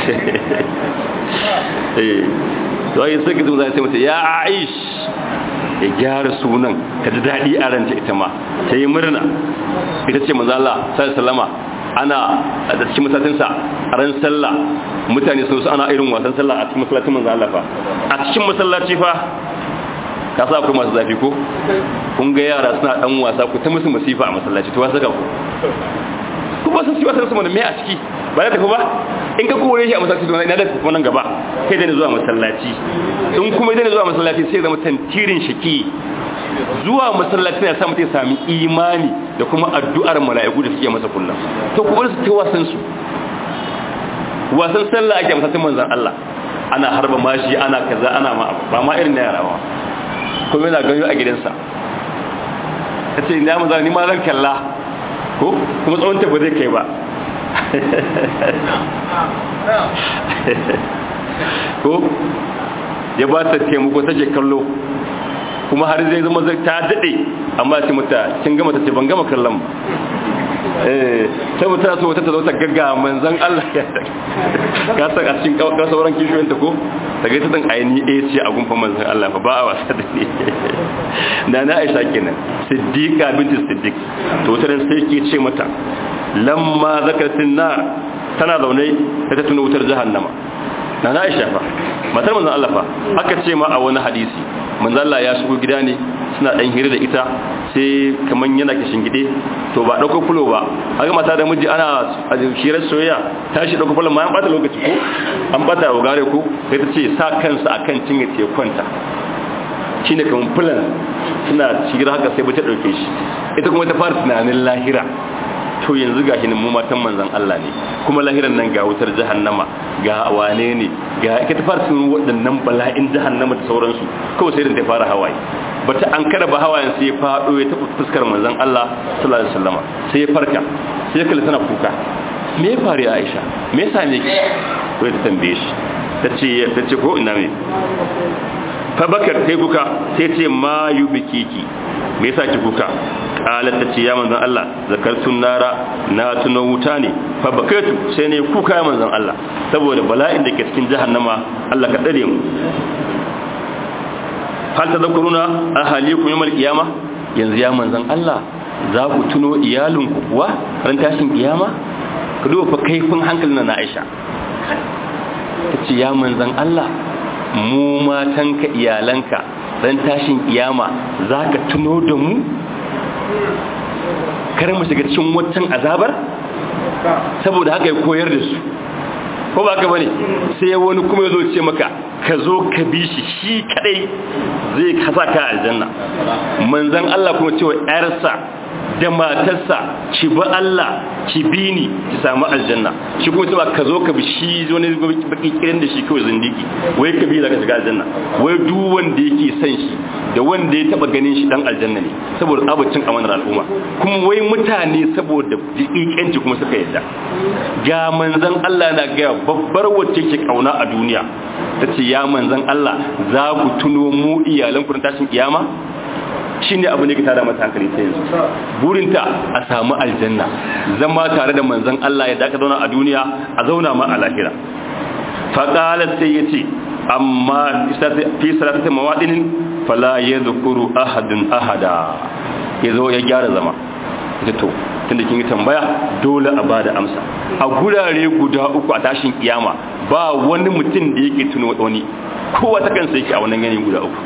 eh to ai sai kizu zai sai mata ya aish ya gyara sunan ta ji daɗi a ranta ita ma ta yi murna ita ce manzo Allah sallallahu alaihi ana a cikin masallacinsa a ran sallah mutane sun su ana irin wasan sallah a cikin masallacin manzo Allah fa a cikin masallaci fa ka sa akwai masu zafi ko kun ga yara suna dan wasa ku ta musu masifa a masallaci to wasa ka ku ku ba san siwa san su me a ciki ba da tafi ba in ka kore shi a masallaci to ina da tafi nan gaba kai da ni zuwa masallaci in kuma idan zuwa masallaci sai zama tantirin shaki zuwa masallaci ya sa mutum sami imani da kuma addu'ar mala'iku da suke masa kullum to ku bar su ta wasan su wasan sallah ake masallacin manzon Allah ana harba mashi ana kaza ana ma ba ma irin na yarawa kuma yana ganyo a gidansa kace ina manzon ni ma zan kalla ko kuma tsawon ta ba zai kai ba ko ya ba ta taimako take kallo kuma har zai zama ta daɗe amma ce mata kin gama ta ce ban gama kallon ba eh sai mata so wata ta zo ta gagga manzon Allah ya ka san a cikin ka sauran kishiyoyin ta ko ta ga ta dan aini eh ce a gunfa manzon Allah fa ba a wasa da ni da na Aisha kenan Siddiqa binti Siddiq to ta sai ke ce mata lamma zakatin na tana zaune ta tuna wutar jahannama na na Aisha fa matar manzon Allah fa aka ce ma a wani hadisi manzon Allah ya shigo gida ne suna dan hira da ita sai kaman yana kishin gide to ba dauko fulo ba haka mata da miji ana shirar soyayya tashi dauko fulo ma an bata lokaci ko an bata wa gare ko sai ta ce sa kansa akan cinye te kwanta shine kaman fulan suna shigar haka sai ba ta dauke shi ita kuma ta fara tunanin lahira to yanzu ga shi mu matan manzon Allah ne kuma lahiran nan ga wutar jahannama ga wane ne ga ita ta fara sun waɗannan bala'in jahannama da sauransu kawai sai da ta fara hawaye bata an kada ba hawayen sai ya fado ya tafi fuskar manzon Allah sallallahu alaihi wasallama sai ya farka sai ya kalli tana kuka me ya faru Aisha me yasa ne ki ko ta tambaye shi tace tace ko ina me fa bakar sai kuka sai ce ma yubikiki me yasa ki kuka qalat tace ya manzon Allah zakartun nara na tuno wuta ne fa bakatu sai ne kuka ya manzon Allah saboda bala'in da ke cikin jahannama Allah ka dare mu hal tadhkuruna ahalikum yawmal qiyamah yanzu ya manzon Allah za ku tuno iyalinku kuwa ran tashin kiyama ka duba fa kaifin hankalin na Aisha tace ya manzon Allah mu matanka iyalanka ran tashin kiyama za ka tuno da mu kar mu shiga cikin waccan azabar saboda haka ya koyar da su ko ba ka bane sai wani kuma ya zo ce maka ka zo ka bi shi shi kadai zai kasa ka aljanna manzan Allah kuma cewa yarsa da matarsa ki bi Allah ki bi ni ki samu aljanna shi kuma cewa ka zo ka bi shi wani baki kiran da shi kawai zindiki wai ka bi za ka shiga aljanna wai duk wanda yake son shi da wanda ya taba ganin shi dan aljanna ne saboda abacin amanar al'umma kuma wai mutane saboda dikikanci kuma suka yadda ga manzan Allah na ga babbar wacce ke kauna a duniya tace ya manzan Allah za ku tuno mu iyalan ku tashin kiyama shine abu ne ka tada mata hankali ta yanzu burinta a samu aljanna zama tare da manzan Allah ya daka zauna a duniya a zauna ma a lahira faqalat sai yace amma fi salatati mawadinin fala yadhkuru ahadun ahada yazo ya gyara zama ita to tunda kin yi tambaya dole a bada amsa a gurare guda uku a tashin kiyama ba wani mutum da yake tuno wani kowa ta kansa yake a wannan ganin guda uku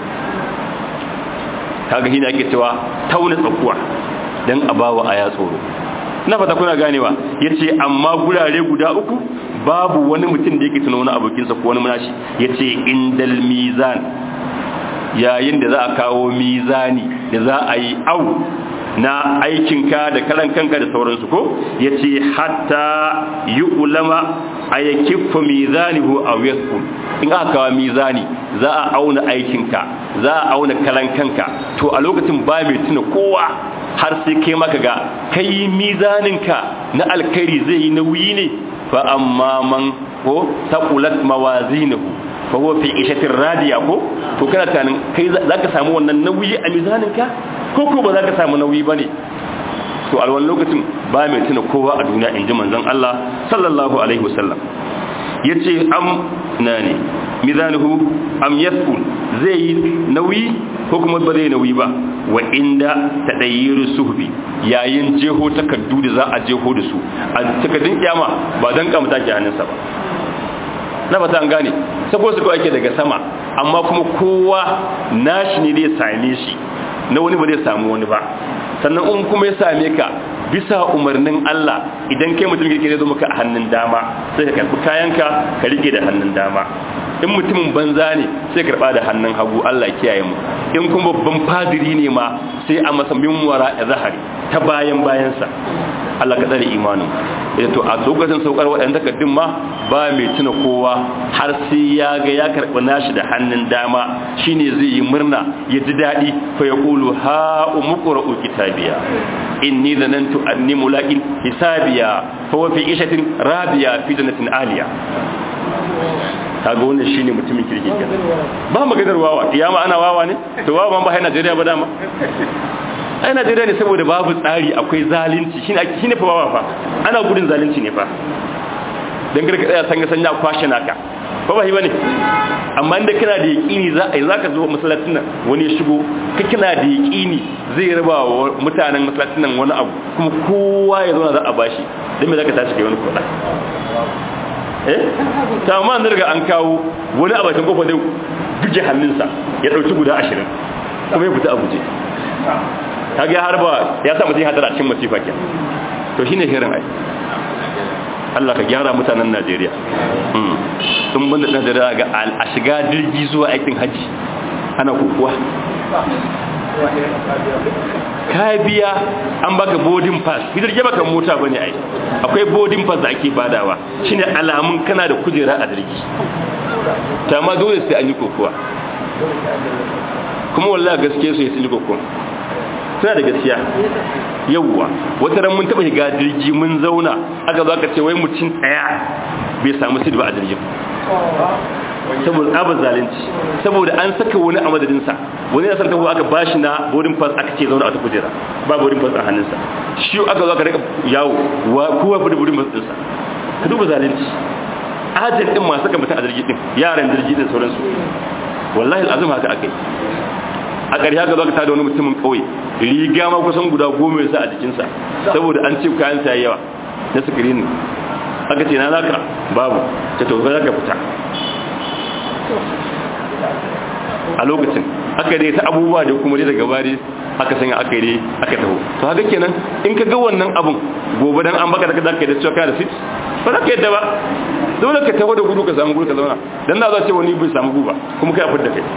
kaga shine ake cewa tauna tsakuwa dan a bawa aya tsoro na fata kuna ganewa yace amma gurare guda uku babu wani mutum da yake tuno wani abokinsa ko wani munashi yace indal mizan yayin da za a kawo mizani da za a yi au na aikinka da karan kanka da sauransu ko ya ce hatta yi ulama a ya kifa mizanihu a westpool in aka kawo mizani za a auna aikinka za a auna karan kanka to a lokacin ba mai tuna kowa har sai kai maka ga kai mizaninka na alkhairi zai yi nauyi ne fa amma man ko taqulat mawazinahu fa huwa fi ishatin radiya ko to kana tunanin kai zaka samu wannan nauyi a mizaninka ko ko ba zaka samu nauyi bane to a wannan lokacin ba mai tuna kowa a duniya inji manzon Allah sallallahu alaihi wasallam yace am nani mizanuhu am yasqul zai yi nauyi ko kuma ba zai nauyi ba wa inda tadayyiru suhbi yayin jeho takaddu da za a jeho da su a takaddun kiyama ba dan kamta ki hannunsa ba na fata an gane sako su ake daga sama amma kuma kowa nashi ne zai same shi na wani ba zai samu wani ba sannan in kuma ya same ka bisa umarnin Allah idan kai mutum kirki zai zo maka a hannun dama sai ka karbi kayanka ka rike da hannun dama in mutumin banza ne sai karba da hannun hagu Allah kiyaye mu in kuma babban fadiri ne ma sai a masa minwara da zahari ta bayan bayansa Allah ka tsare imanin eh to a lokacin saukar waɗannan takardun ma ba mai tuna kowa har sai ya ga ya karɓi nashi da hannun dama shine zai yi murna ya ji daɗi fa ya qulu ha umqra'u kitabiya inni zanantu anni mulaqin hisabiya fa wa fi ishatin radiya fi jannatin aliya kaga wannan shine mutumin kirki ke ba maganar wawa kiyama ana wawa ne to wawa ba hai Najeriya ba dama ai Najeriya ne saboda babu tsari akwai zalunci shine shine fa wawa fa ana gudun zalunci ne fa dan garka tsaya sanga sanya kwashe naka ba ba bane amma inda kana da yaqini za a zaka zo masallacin nan wani ya shigo ka kana da yaqini zai raba wa mutanen masallacin nan wani abu kuma kowa ya zo za a bashi dan me zaka tashi kai wani kuɗa eh ta amma an riga an kawo wani a bakin kofar zai buge hannunsa ya dauki guda 20 kuma ya fita a guje kaga har ba ya sa mutum hadara cikin masifa ke to shine hirin ai Allah ka gyara mutanen Najeriya sun banda Najeriya ga a shiga jirgi zuwa aikin haji ana kokuwa ka biya an baka boarding pass hidar ke baka mota bane ai akwai boarding pass da ake badawa shine alamun kana da kujera a jirgi ta ma dole sai an yi kokuwa kuma wallahi gaskiya su yi kokuwa suna da gaskiya yawwa wata ran mun taba shiga jirgi mun zauna aka zo aka ce wai mutum daya bai samu sidba a jirgin saboda tsabar zalunci saboda an saka wani a madadinsa wani ya san taho aka bashi na boarding pass aka ce zauna a ta kujera ba boarding pass a hannunsa shi aka zo aka rika yawo wa kowa fi da boarding pass ɗinsa ka duba zalunci ajin din masu kan mutum a jirgi din yaran jirgi din sauransu wallahi al'azum haka akai a ƙarshe haka zo ka tada wani mutumin ƙauye riga ma kusan guda goma ya sa a jikinsa saboda an ce kayan sa yawa na sikirini aka ce na zaka babu ta tofa zaka fita a lokacin aka dai ta abubuwa da kuma dai daga bari aka sanya aka yi aka taho to haka kenan in ka ga wannan abun gobe dan an baka da zaka yi da cewa kana da sit ba za ka yadda ba dole ka taho da gudu ka samu gudu ka zauna dan da za ce wani bai samu guba kuma kai a fidda kai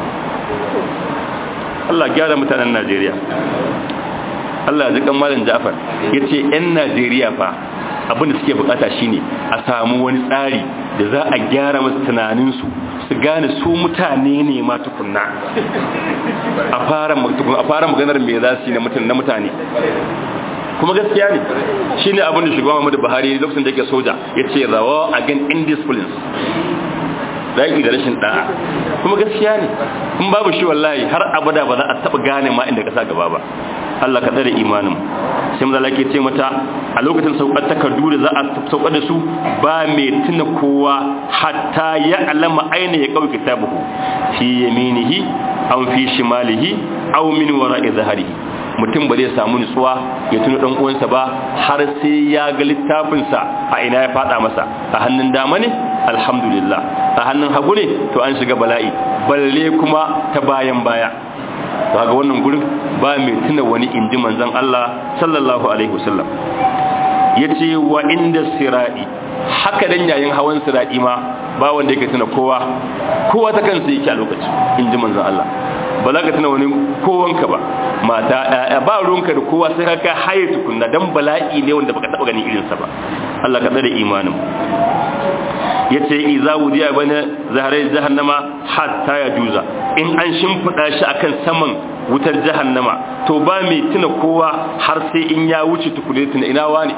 Allah gyara mutanen Najeriya Allah ya ji kan malam Ja'far yace ƴan Najeriya fa abin da suke bukata shine a samu wani tsari da za a gyara musu tunaninsu su gane su mutane ne ma tukunna a fara a fara maganar me za su yi na mutane kuma gaskiya ne shine abin da shugaban Muhammadu Buhari lokacin da yake soja yace rawa again indiscipline zaki da rashin da'a kuma gaskiya ne kun babu shi wallahi har abada ba za a taba gane ma inda ka sa gaba ba Allah ka tsare imanin sai mu zalake ce mata a lokacin saukar takardu da za a saukar da su ba mai tuna kowa hatta ya alama aina ya kawai kitabuhu fi yaminihi aw fi shimalihi aw min wara'i zahrihi mutum ba zai samu nutsuwa ya tuna dan uwansa ba har sai ya ga littafinsa a ina ya fada masa a hannun dama ne alhamdulillah a hannun hagu ne to an shiga bala'i balle kuma ta bayan baya ga wannan gurin ba mai tuna wani inji manzon Allah sallallahu alaihi wasallam yace wa inda sirai haka dan yayin hawan sirai ma ba wanda yake tuna kowa kowa ta kansa yake a lokacin inji manzon Allah ba za ka tuna wani kowanka ba mata ɗaya ba ruwanka da kowa sai ka haye tukunna dan bala'i ne wanda baka taba ganin irinsa ba Allah ka tsare imanin yace iza wudiya bana zaharai jahannama hatta ya juza in an shimfida shi akan saman wutar jahannama to ba mai tuna kowa har sai in ya wuce tukune tuna ina wani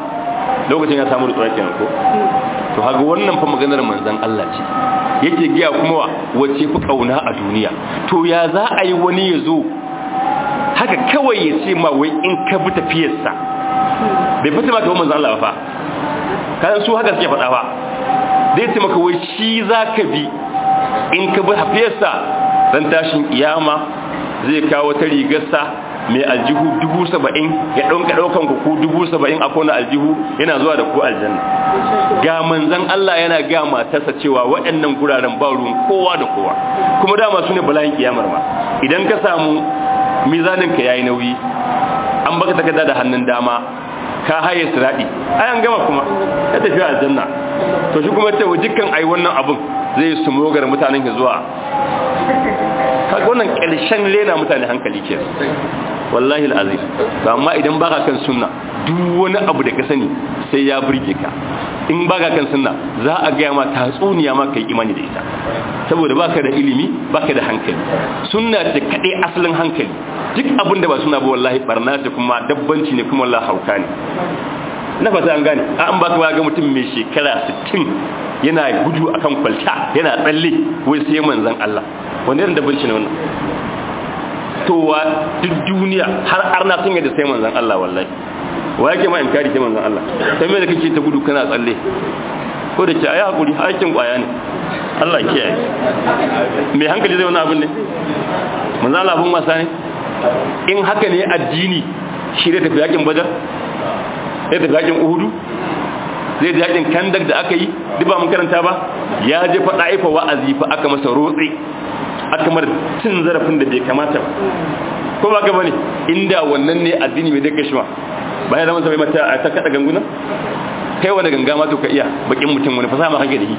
lokacin ya samu rutsuwa kenan ko to haga wannan fa maganar manzon Allah ce yake giya kuma wa wace fi kauna a duniya to ya za a yi wani ya zo haka kawai ya ce ma wai in ka bi tafiyarsa bai fata maka manzon Allah ba fa kan su haka suke faɗa ba zai ce maka wai shi za ka bi in ka bi tafiyarsa dan tashin kiyama zai kawo ta rigarsa mai aljihu dubu saba'in ya ɗauka ɗaukan ku dubu saba'in a kona aljihu yana zuwa da ku aljanna ga manzan Allah yana ga matarsa cewa waɗannan guraren ba ruwan kowa da kowa kuma dama su ne bala'in kiyamar ma idan ka samu mizanin ka yayi nauyi an baka takarda da hannun dama ka haye siradi ai an gama kuma ya tafi aljanna to shi kuma ce dukkan ai wannan abun zai su mogar mutanen ki zuwa kaga wannan ƙarshen lena mutane hankali ke wallahi al'azim ba amma idan baka kan sunna duk wani abu da ka sani sai ya burge ka in baka kan sunna za a gaya ma tatsuniya ma kai imani da ita saboda baka da ilimi baka da hankali sunna ce kaɗai asalin hankali duk abin da ba suna ba wallahi barna ce kuma dabbanci ne kuma wallahi hauka ne na fata an gane an baka ba ga mutum mai shekara 60 yana gudu akan kwalta yana tsalle wai sai manzon Allah wanda irin dabbanci ne wannan to wa duk duniya har arna sun yadda sai manzon Allah wallahi wa yake ma inkari sai manzon Allah sai me da kake ta gudu kana tsalle ko da ke ayi hakuri hakin kwaya ne Allah kiyaye me hankali zai wani abin ne manzon Allah abun wasa ne in haka ne addini shi da tafi yakin badar sai tafi yakin uhudu zai yakin kandak da aka yi duk ba mun karanta ba ya je faɗa aifa wa'azi fa aka masa rotse aka mar cin zarafin da bai kamata ba ko ba ka bane inda wannan ne addini mai dai kashma bayan zaman sai mata ta kada ganguna kai wani ganga ma to ka iya bakin mutum wani fasaha ma kake da shi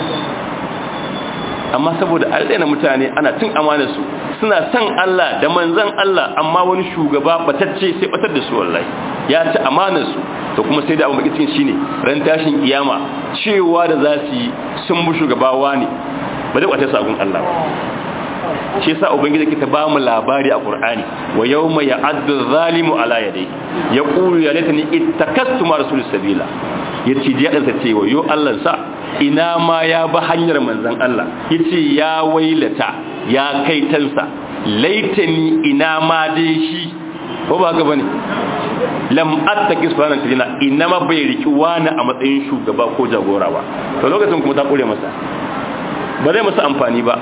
amma saboda alɗaina mutane ana cin amanar su suna son Allah da manzon Allah amma wani shugaba batacce sai batar da su wallahi ya ci amanar su to kuma sai da abu baki cikin shine ran tashin kiyama cewa da za su yi sun bu shugabawa ne ba zai kwace sabon Allah ba shi yasa ubangiji ke ta ba mu labari a qur'ani wa yawma ya'addu zalimu ala yadayhi yaqulu ya laitani ittakastu ma rasul sabila yace ji yadansa ce wa yo Allah sa ina ma ya ba hanyar manzon Allah yace ya wailata ya kai tansa laitani ina ma dai shi ko ba haka bane lam attaki subhanahu ta'ala ina ma bai riki wani a matsayin shugaba ko jagora ba to lokacin kuma ta kure masa ba zai masa amfani ba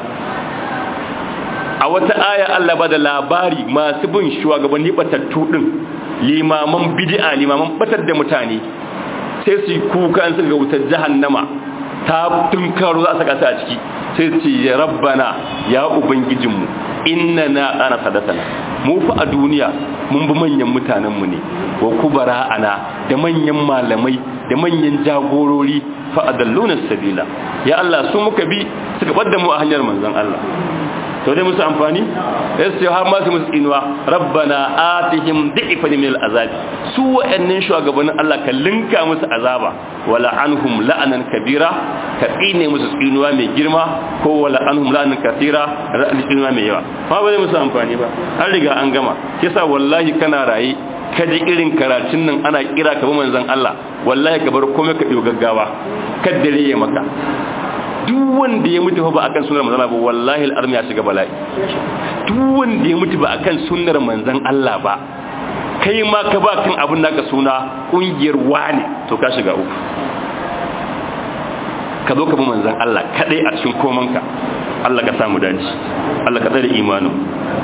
a wata aya Allah ba da labari masu bin shugabanni batattu din limaman bid'a limaman batar da mutane sai su kuka an ga wutar jahannama ta tunkaro za a saka ta a ciki sai su ya rabbana ya ubangijinmu inna na ana sadatana mu fa a duniya mun bi manyan mutanenmu ne wa kubara ana da manyan malamai da manyan jagorori fa adalluna sabila ya Allah su muka bi suka bar mu a hanyar manzon Allah to dai musu amfani sai har ma su musu inuwa rabbana atihim dhi'fan min al'azab su wa'annan shugabannin Allah ka linka musu azaba wala anhum la'anan kabira ka tsine musu tsinuwa mai girma ko wala anhum la'anan kathira ra'an tsinuwa mai yawa ma ba zai musu amfani ba an riga an gama kisa wallahi kana raye ka ji irin karatun nan ana kira ka bi manzon Allah wallahi ka bar komai ka biyo gaggawa kaddare ya maka duk wanda ya mutu ba akan sunnar manzon Allah ba wallahi al'armi ya shiga bala'i duk wanda ya mutu ba akan sunnar manzon Allah ba kai ma ka ba kan abin naka suna kungiyar wani to ka shiga uku ka zo ka bi manzon Allah kadai a cikin komanka Allah ka samu dace Allah ka tsare imanin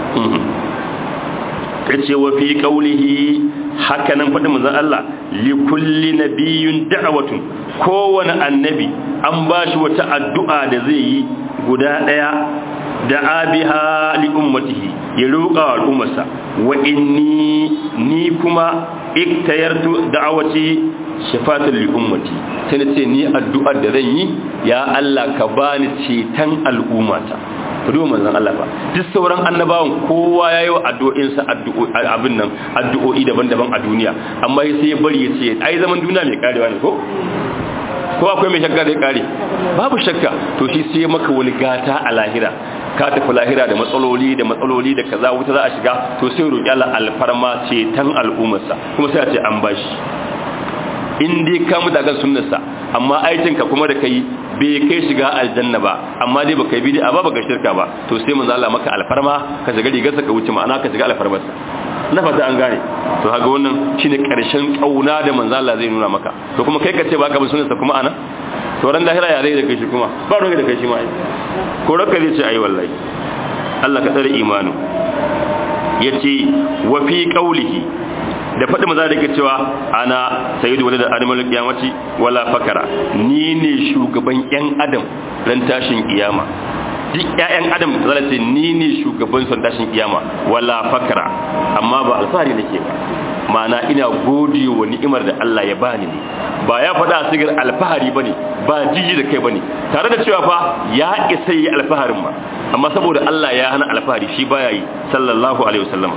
yace wa fi qawlihi haka nan faɗin manzon Allah li kulli nabiyyun da'watun kowane annabi an bashi wata addu'a da zai yi guda daya da abiha li ummatihi ya roƙa wa al'ummarsa wa inni ni kuma iktayartu da'awati shafatan li ummati sai nace ni addu'ar da zan yi ya Allah ka bani ceton al'ummata kudu manzon Allah ba duk sauran annabawan kowa yayi wa addu'o'insa abin nan addu'o'i daban-daban a duniya amma sai ya bari ya ce ai zaman duniya mai karewa ne ko ko akwai mai shakka da ya kare babu shakka to shi sai maka wani gata a lahira ka tafi lahira da matsaloli da matsaloli da kaza wuta za a shiga to sai roƙi Allah alfarma ce tan al'ummarsa kuma sai a ce an bashi in dai ka mutu akan sunnarsa amma aikinka kuma da kai bai kai shiga aljanna ba amma dai baka yi bid'a ba baka shirka ba to sai manzo Allah maka alfarma ka shiga rigarsa ka wuce ma'ana ka shiga alfarmarsa na fata an gane to haga wannan shine karshen kauna da manzo Allah zai nuna maka to kuma kai ka ce baka bin sunnarsa kuma ana to ran lahira ya zai da kai shi kuma ba ruwa da kai shi ma ko raka zai ce ai wallahi Allah ka tsare imanu yace wa fi qawlihi da faɗi maza da ke cewa ana sayyidu wani da animal kiyamaci wala fakara ni ne shugaban yan adam ran tashin kiyama duk ƴaƴan adam zala ce ni ne shugaban son tashin kiyama wala fakara amma ba alfahari nake ba ma'ana ina gode wa ni'imar da Allah ya bani ne ba ya faɗa a sigar alfahari bane ba jiji da kai bane tare da cewa fa ya isa yi alfaharin ma amma saboda Allah ya hana alfahari shi baya yi sallallahu alaihi wasallam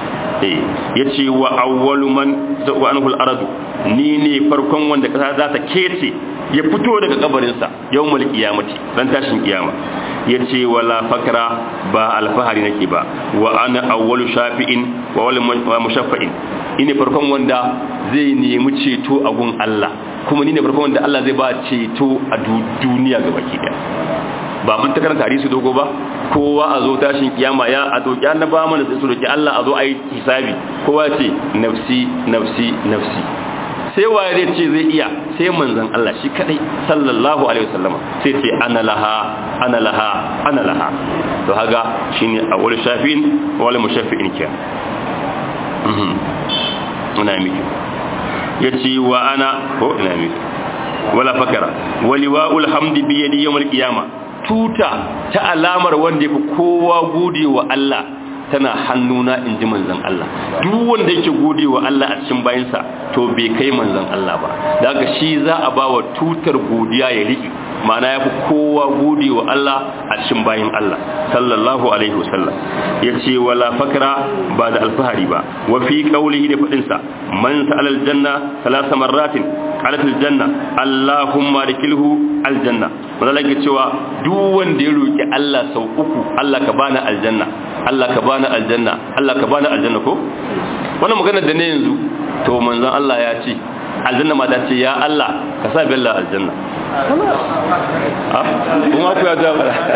ya ce wa awwalu man za'u anhu al-aradu ni ne farkon wanda kasa za ta kece ya fito daga kabarinsa yawmul qiyamati dan tashin kiyama ya ce wala fakra ba alfahari nake ba wa ana awwalu shafi'in wa wal mushaffa'in ine farkon wanda zai nemi ceto a gun Allah kuma ni ne farkon wanda Allah zai ba ceto a duniya gabaki daya ba mun ta karanta hadisi dogo ba kowa a zo tashin kiyama ya a doki annaba mana sai su doki Allah a zo a yi hisabi kowa ce nafsi nafsi nafsi sai waye zai ce zai iya sai manzon Allah shi kadai sallallahu alaihi wasallama sai ce ana laha ana laha ana laha to haga shine awwal shafin wal mushaffi'in ke mhm ina miki yace wa ana ko ina miki wala fakara waliwa'ul hamdi bi yadi yawmal qiyamah tuta ta alamar wanda ya fi kowa gode wa Allah tana hannuna in ji manzan Allah duk wanda yake gode wa Allah a cikin bayansa to bai kai manzan Allah ba da haka shi za a ba wa tutar godiya ya riƙe ma'ana ya fi kowa gode wa Allah a cikin bayan Allah sallallahu alaihi wasallam ya ce wala fakra ba da alfahari ba wa fi qaulihi da faɗinsa man sa'ala aljanna salasa marratin qalat aljanna allahumma dikilhu aljanna wanda lake cewa duk wanda ya roki Allah sau uku Allah ka bani aljanna Allah ka bani aljanna Allah ka bani aljanna ko wannan magana da ne yanzu to manzon Allah ya ce aljanna ma ta ce ya Allah ka sa bella aljanna ah kuma ku ya da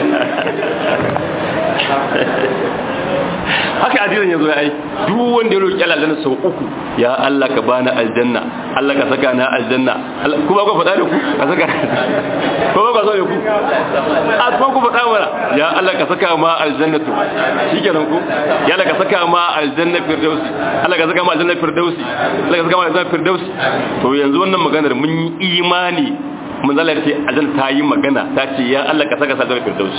haka addinin yazo ya ai duk wanda ya roki Allah aljanna sau uku ya Allah ka bani aljanna Allah ka saka na aljanna kuma ku faɗa da ku ka saka ko ba so da ku a kuma ku faɗa mana ya Allah ka saka ma aljannatu shikenan ku ya Allah ka saka ma aljanna firdausi Allah ka saka ma aljanna firdausi Allah ka saka ma aljanna firdausi to yanzu wannan maganar mun yi imani manzalar ce azan ta yi magana ta ce ya Allah ka saka sadar firdaus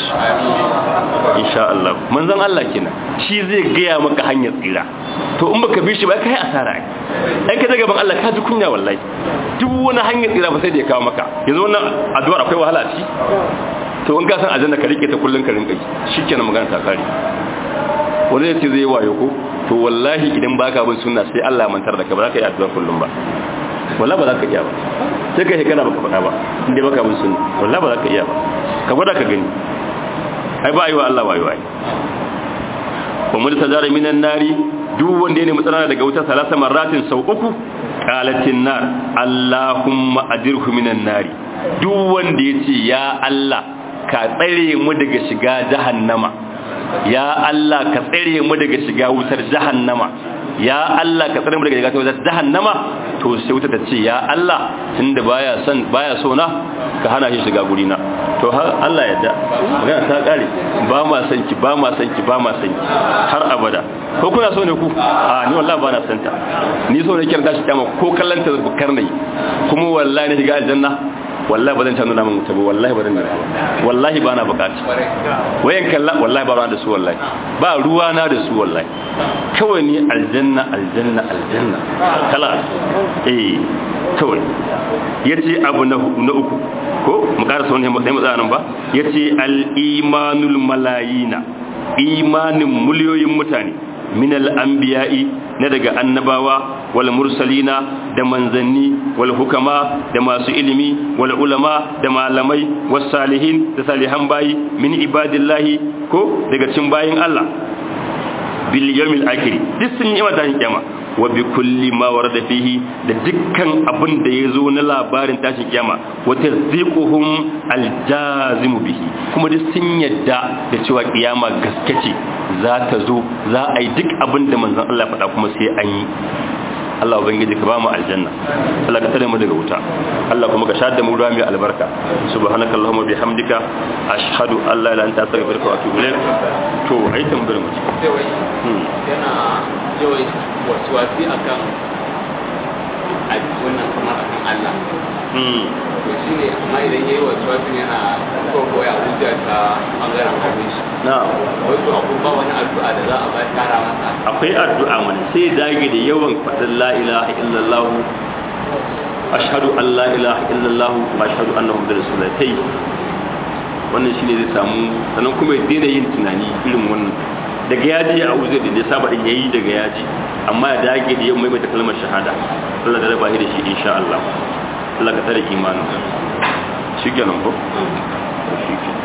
insha Allah manzon Allah kenan shi zai gaya maka hanyar tsira to in baka bi shi ba kai asara ai ka daga ban Allah ka ji kunya wallahi duk wani hanyar tsira ba sai da ya kawo maka yanzu wannan addu'ar akwai wahala a ciki to in ka san aljanna ka rike ta kullun ka rinka shikenan magana ta kare wani ya ce zai wayo ko to wallahi idan baka bin sunna sai Allah ya mantar da ka ba za ka yi addu'a kullum ba wallahi ba za ka iya ba sai kai kana baka faɗa ba inda baka bin sunna wallahi ba za ka iya ba ka gwada ka gani ai ba ayi wa Allah wayo ai wa mun tajara minan nari duk wanda ya nemi tsara daga wuta salasa marratin sau uku qalatin nar allahumma adirhu minan nari duk wanda ya ce ya Allah ka tsare mu daga shiga jahannama ya Allah ka tsare mu daga shiga wutar jahannama ya Allah ka tsare mu daga shiga wutar jahannama to sai wuta ta ce ya Allah tunda baya son baya so na ka hana shi shiga guri na to har Allah ya da magana ta kare ba ma san ki ba ma san ki ba ma san ki har abada ko kuna so ne ku a ni wallahi ba na san ta ni so ne kirda shi kama ko kallanta bukar ne kuma wallahi ne shiga aljanna wallahi ba zan canza namun wuta ba wallahi ba zan wallahi ba na bukaci wayan kalla wallahi ba ruwa da su wallahi ba ruwa na da su wallahi kawai ni aljanna aljanna aljanna kala eh kawai yace abu na uku ko mu karasa wani sai mu tsaya nan ba yace al imanul malayina imanin miliyoyin mutane min al anbiya'i na daga annabawa wal mursalina da manzanni wal hukama da masu ilimi wal ulama da malamai was salihin da salihan bayi min ibadillahi ko daga cin bayin Allah bil yawmil akhir duk sun yi mata kiyama wa bi kulli ma warada fihi da dukkan abin da ya zo na labarin tashin kiyama wa tasdiquhum aljazimu bihi kuma duk sun yadda da cewa kiyama gaske ce za ta zo za a yi duk abin da manzon Allah faɗa kuma sai an yi Allah ubangiji ka ba mu aljanna Allah ka tare mu daga wuta Allah kuma ka shahada mu ruwa mai albarka subhanakallahumma bihamdika ashhadu an la ilaha illa anta astaghfiruka wa atubu ilaik to ai tambayar mu yana yawan wasuwasi akan a wannan kamar akan Allah to shi ne amma idan yayi wasuwasi yana ko koya hujja ta bangaren hannun shi na'am wato akwai ba wani addu'a da za a ba tara masa akwai addu'a mana sai dage da yawan faɗin la ilaha illallah ashhadu an la ilaha illallah wa ashhadu anna muhammadar rasulullah tai wannan shine zai samu sannan kuma ya daina yin tunani irin wannan daga yaji a uzur da ya saba din yayi daga yaji amma ya dage da yawan maimaita kalmar shahada Allah da raba shi da shi insha Allah Allah ka tare imanin shi kenan ko shi kenan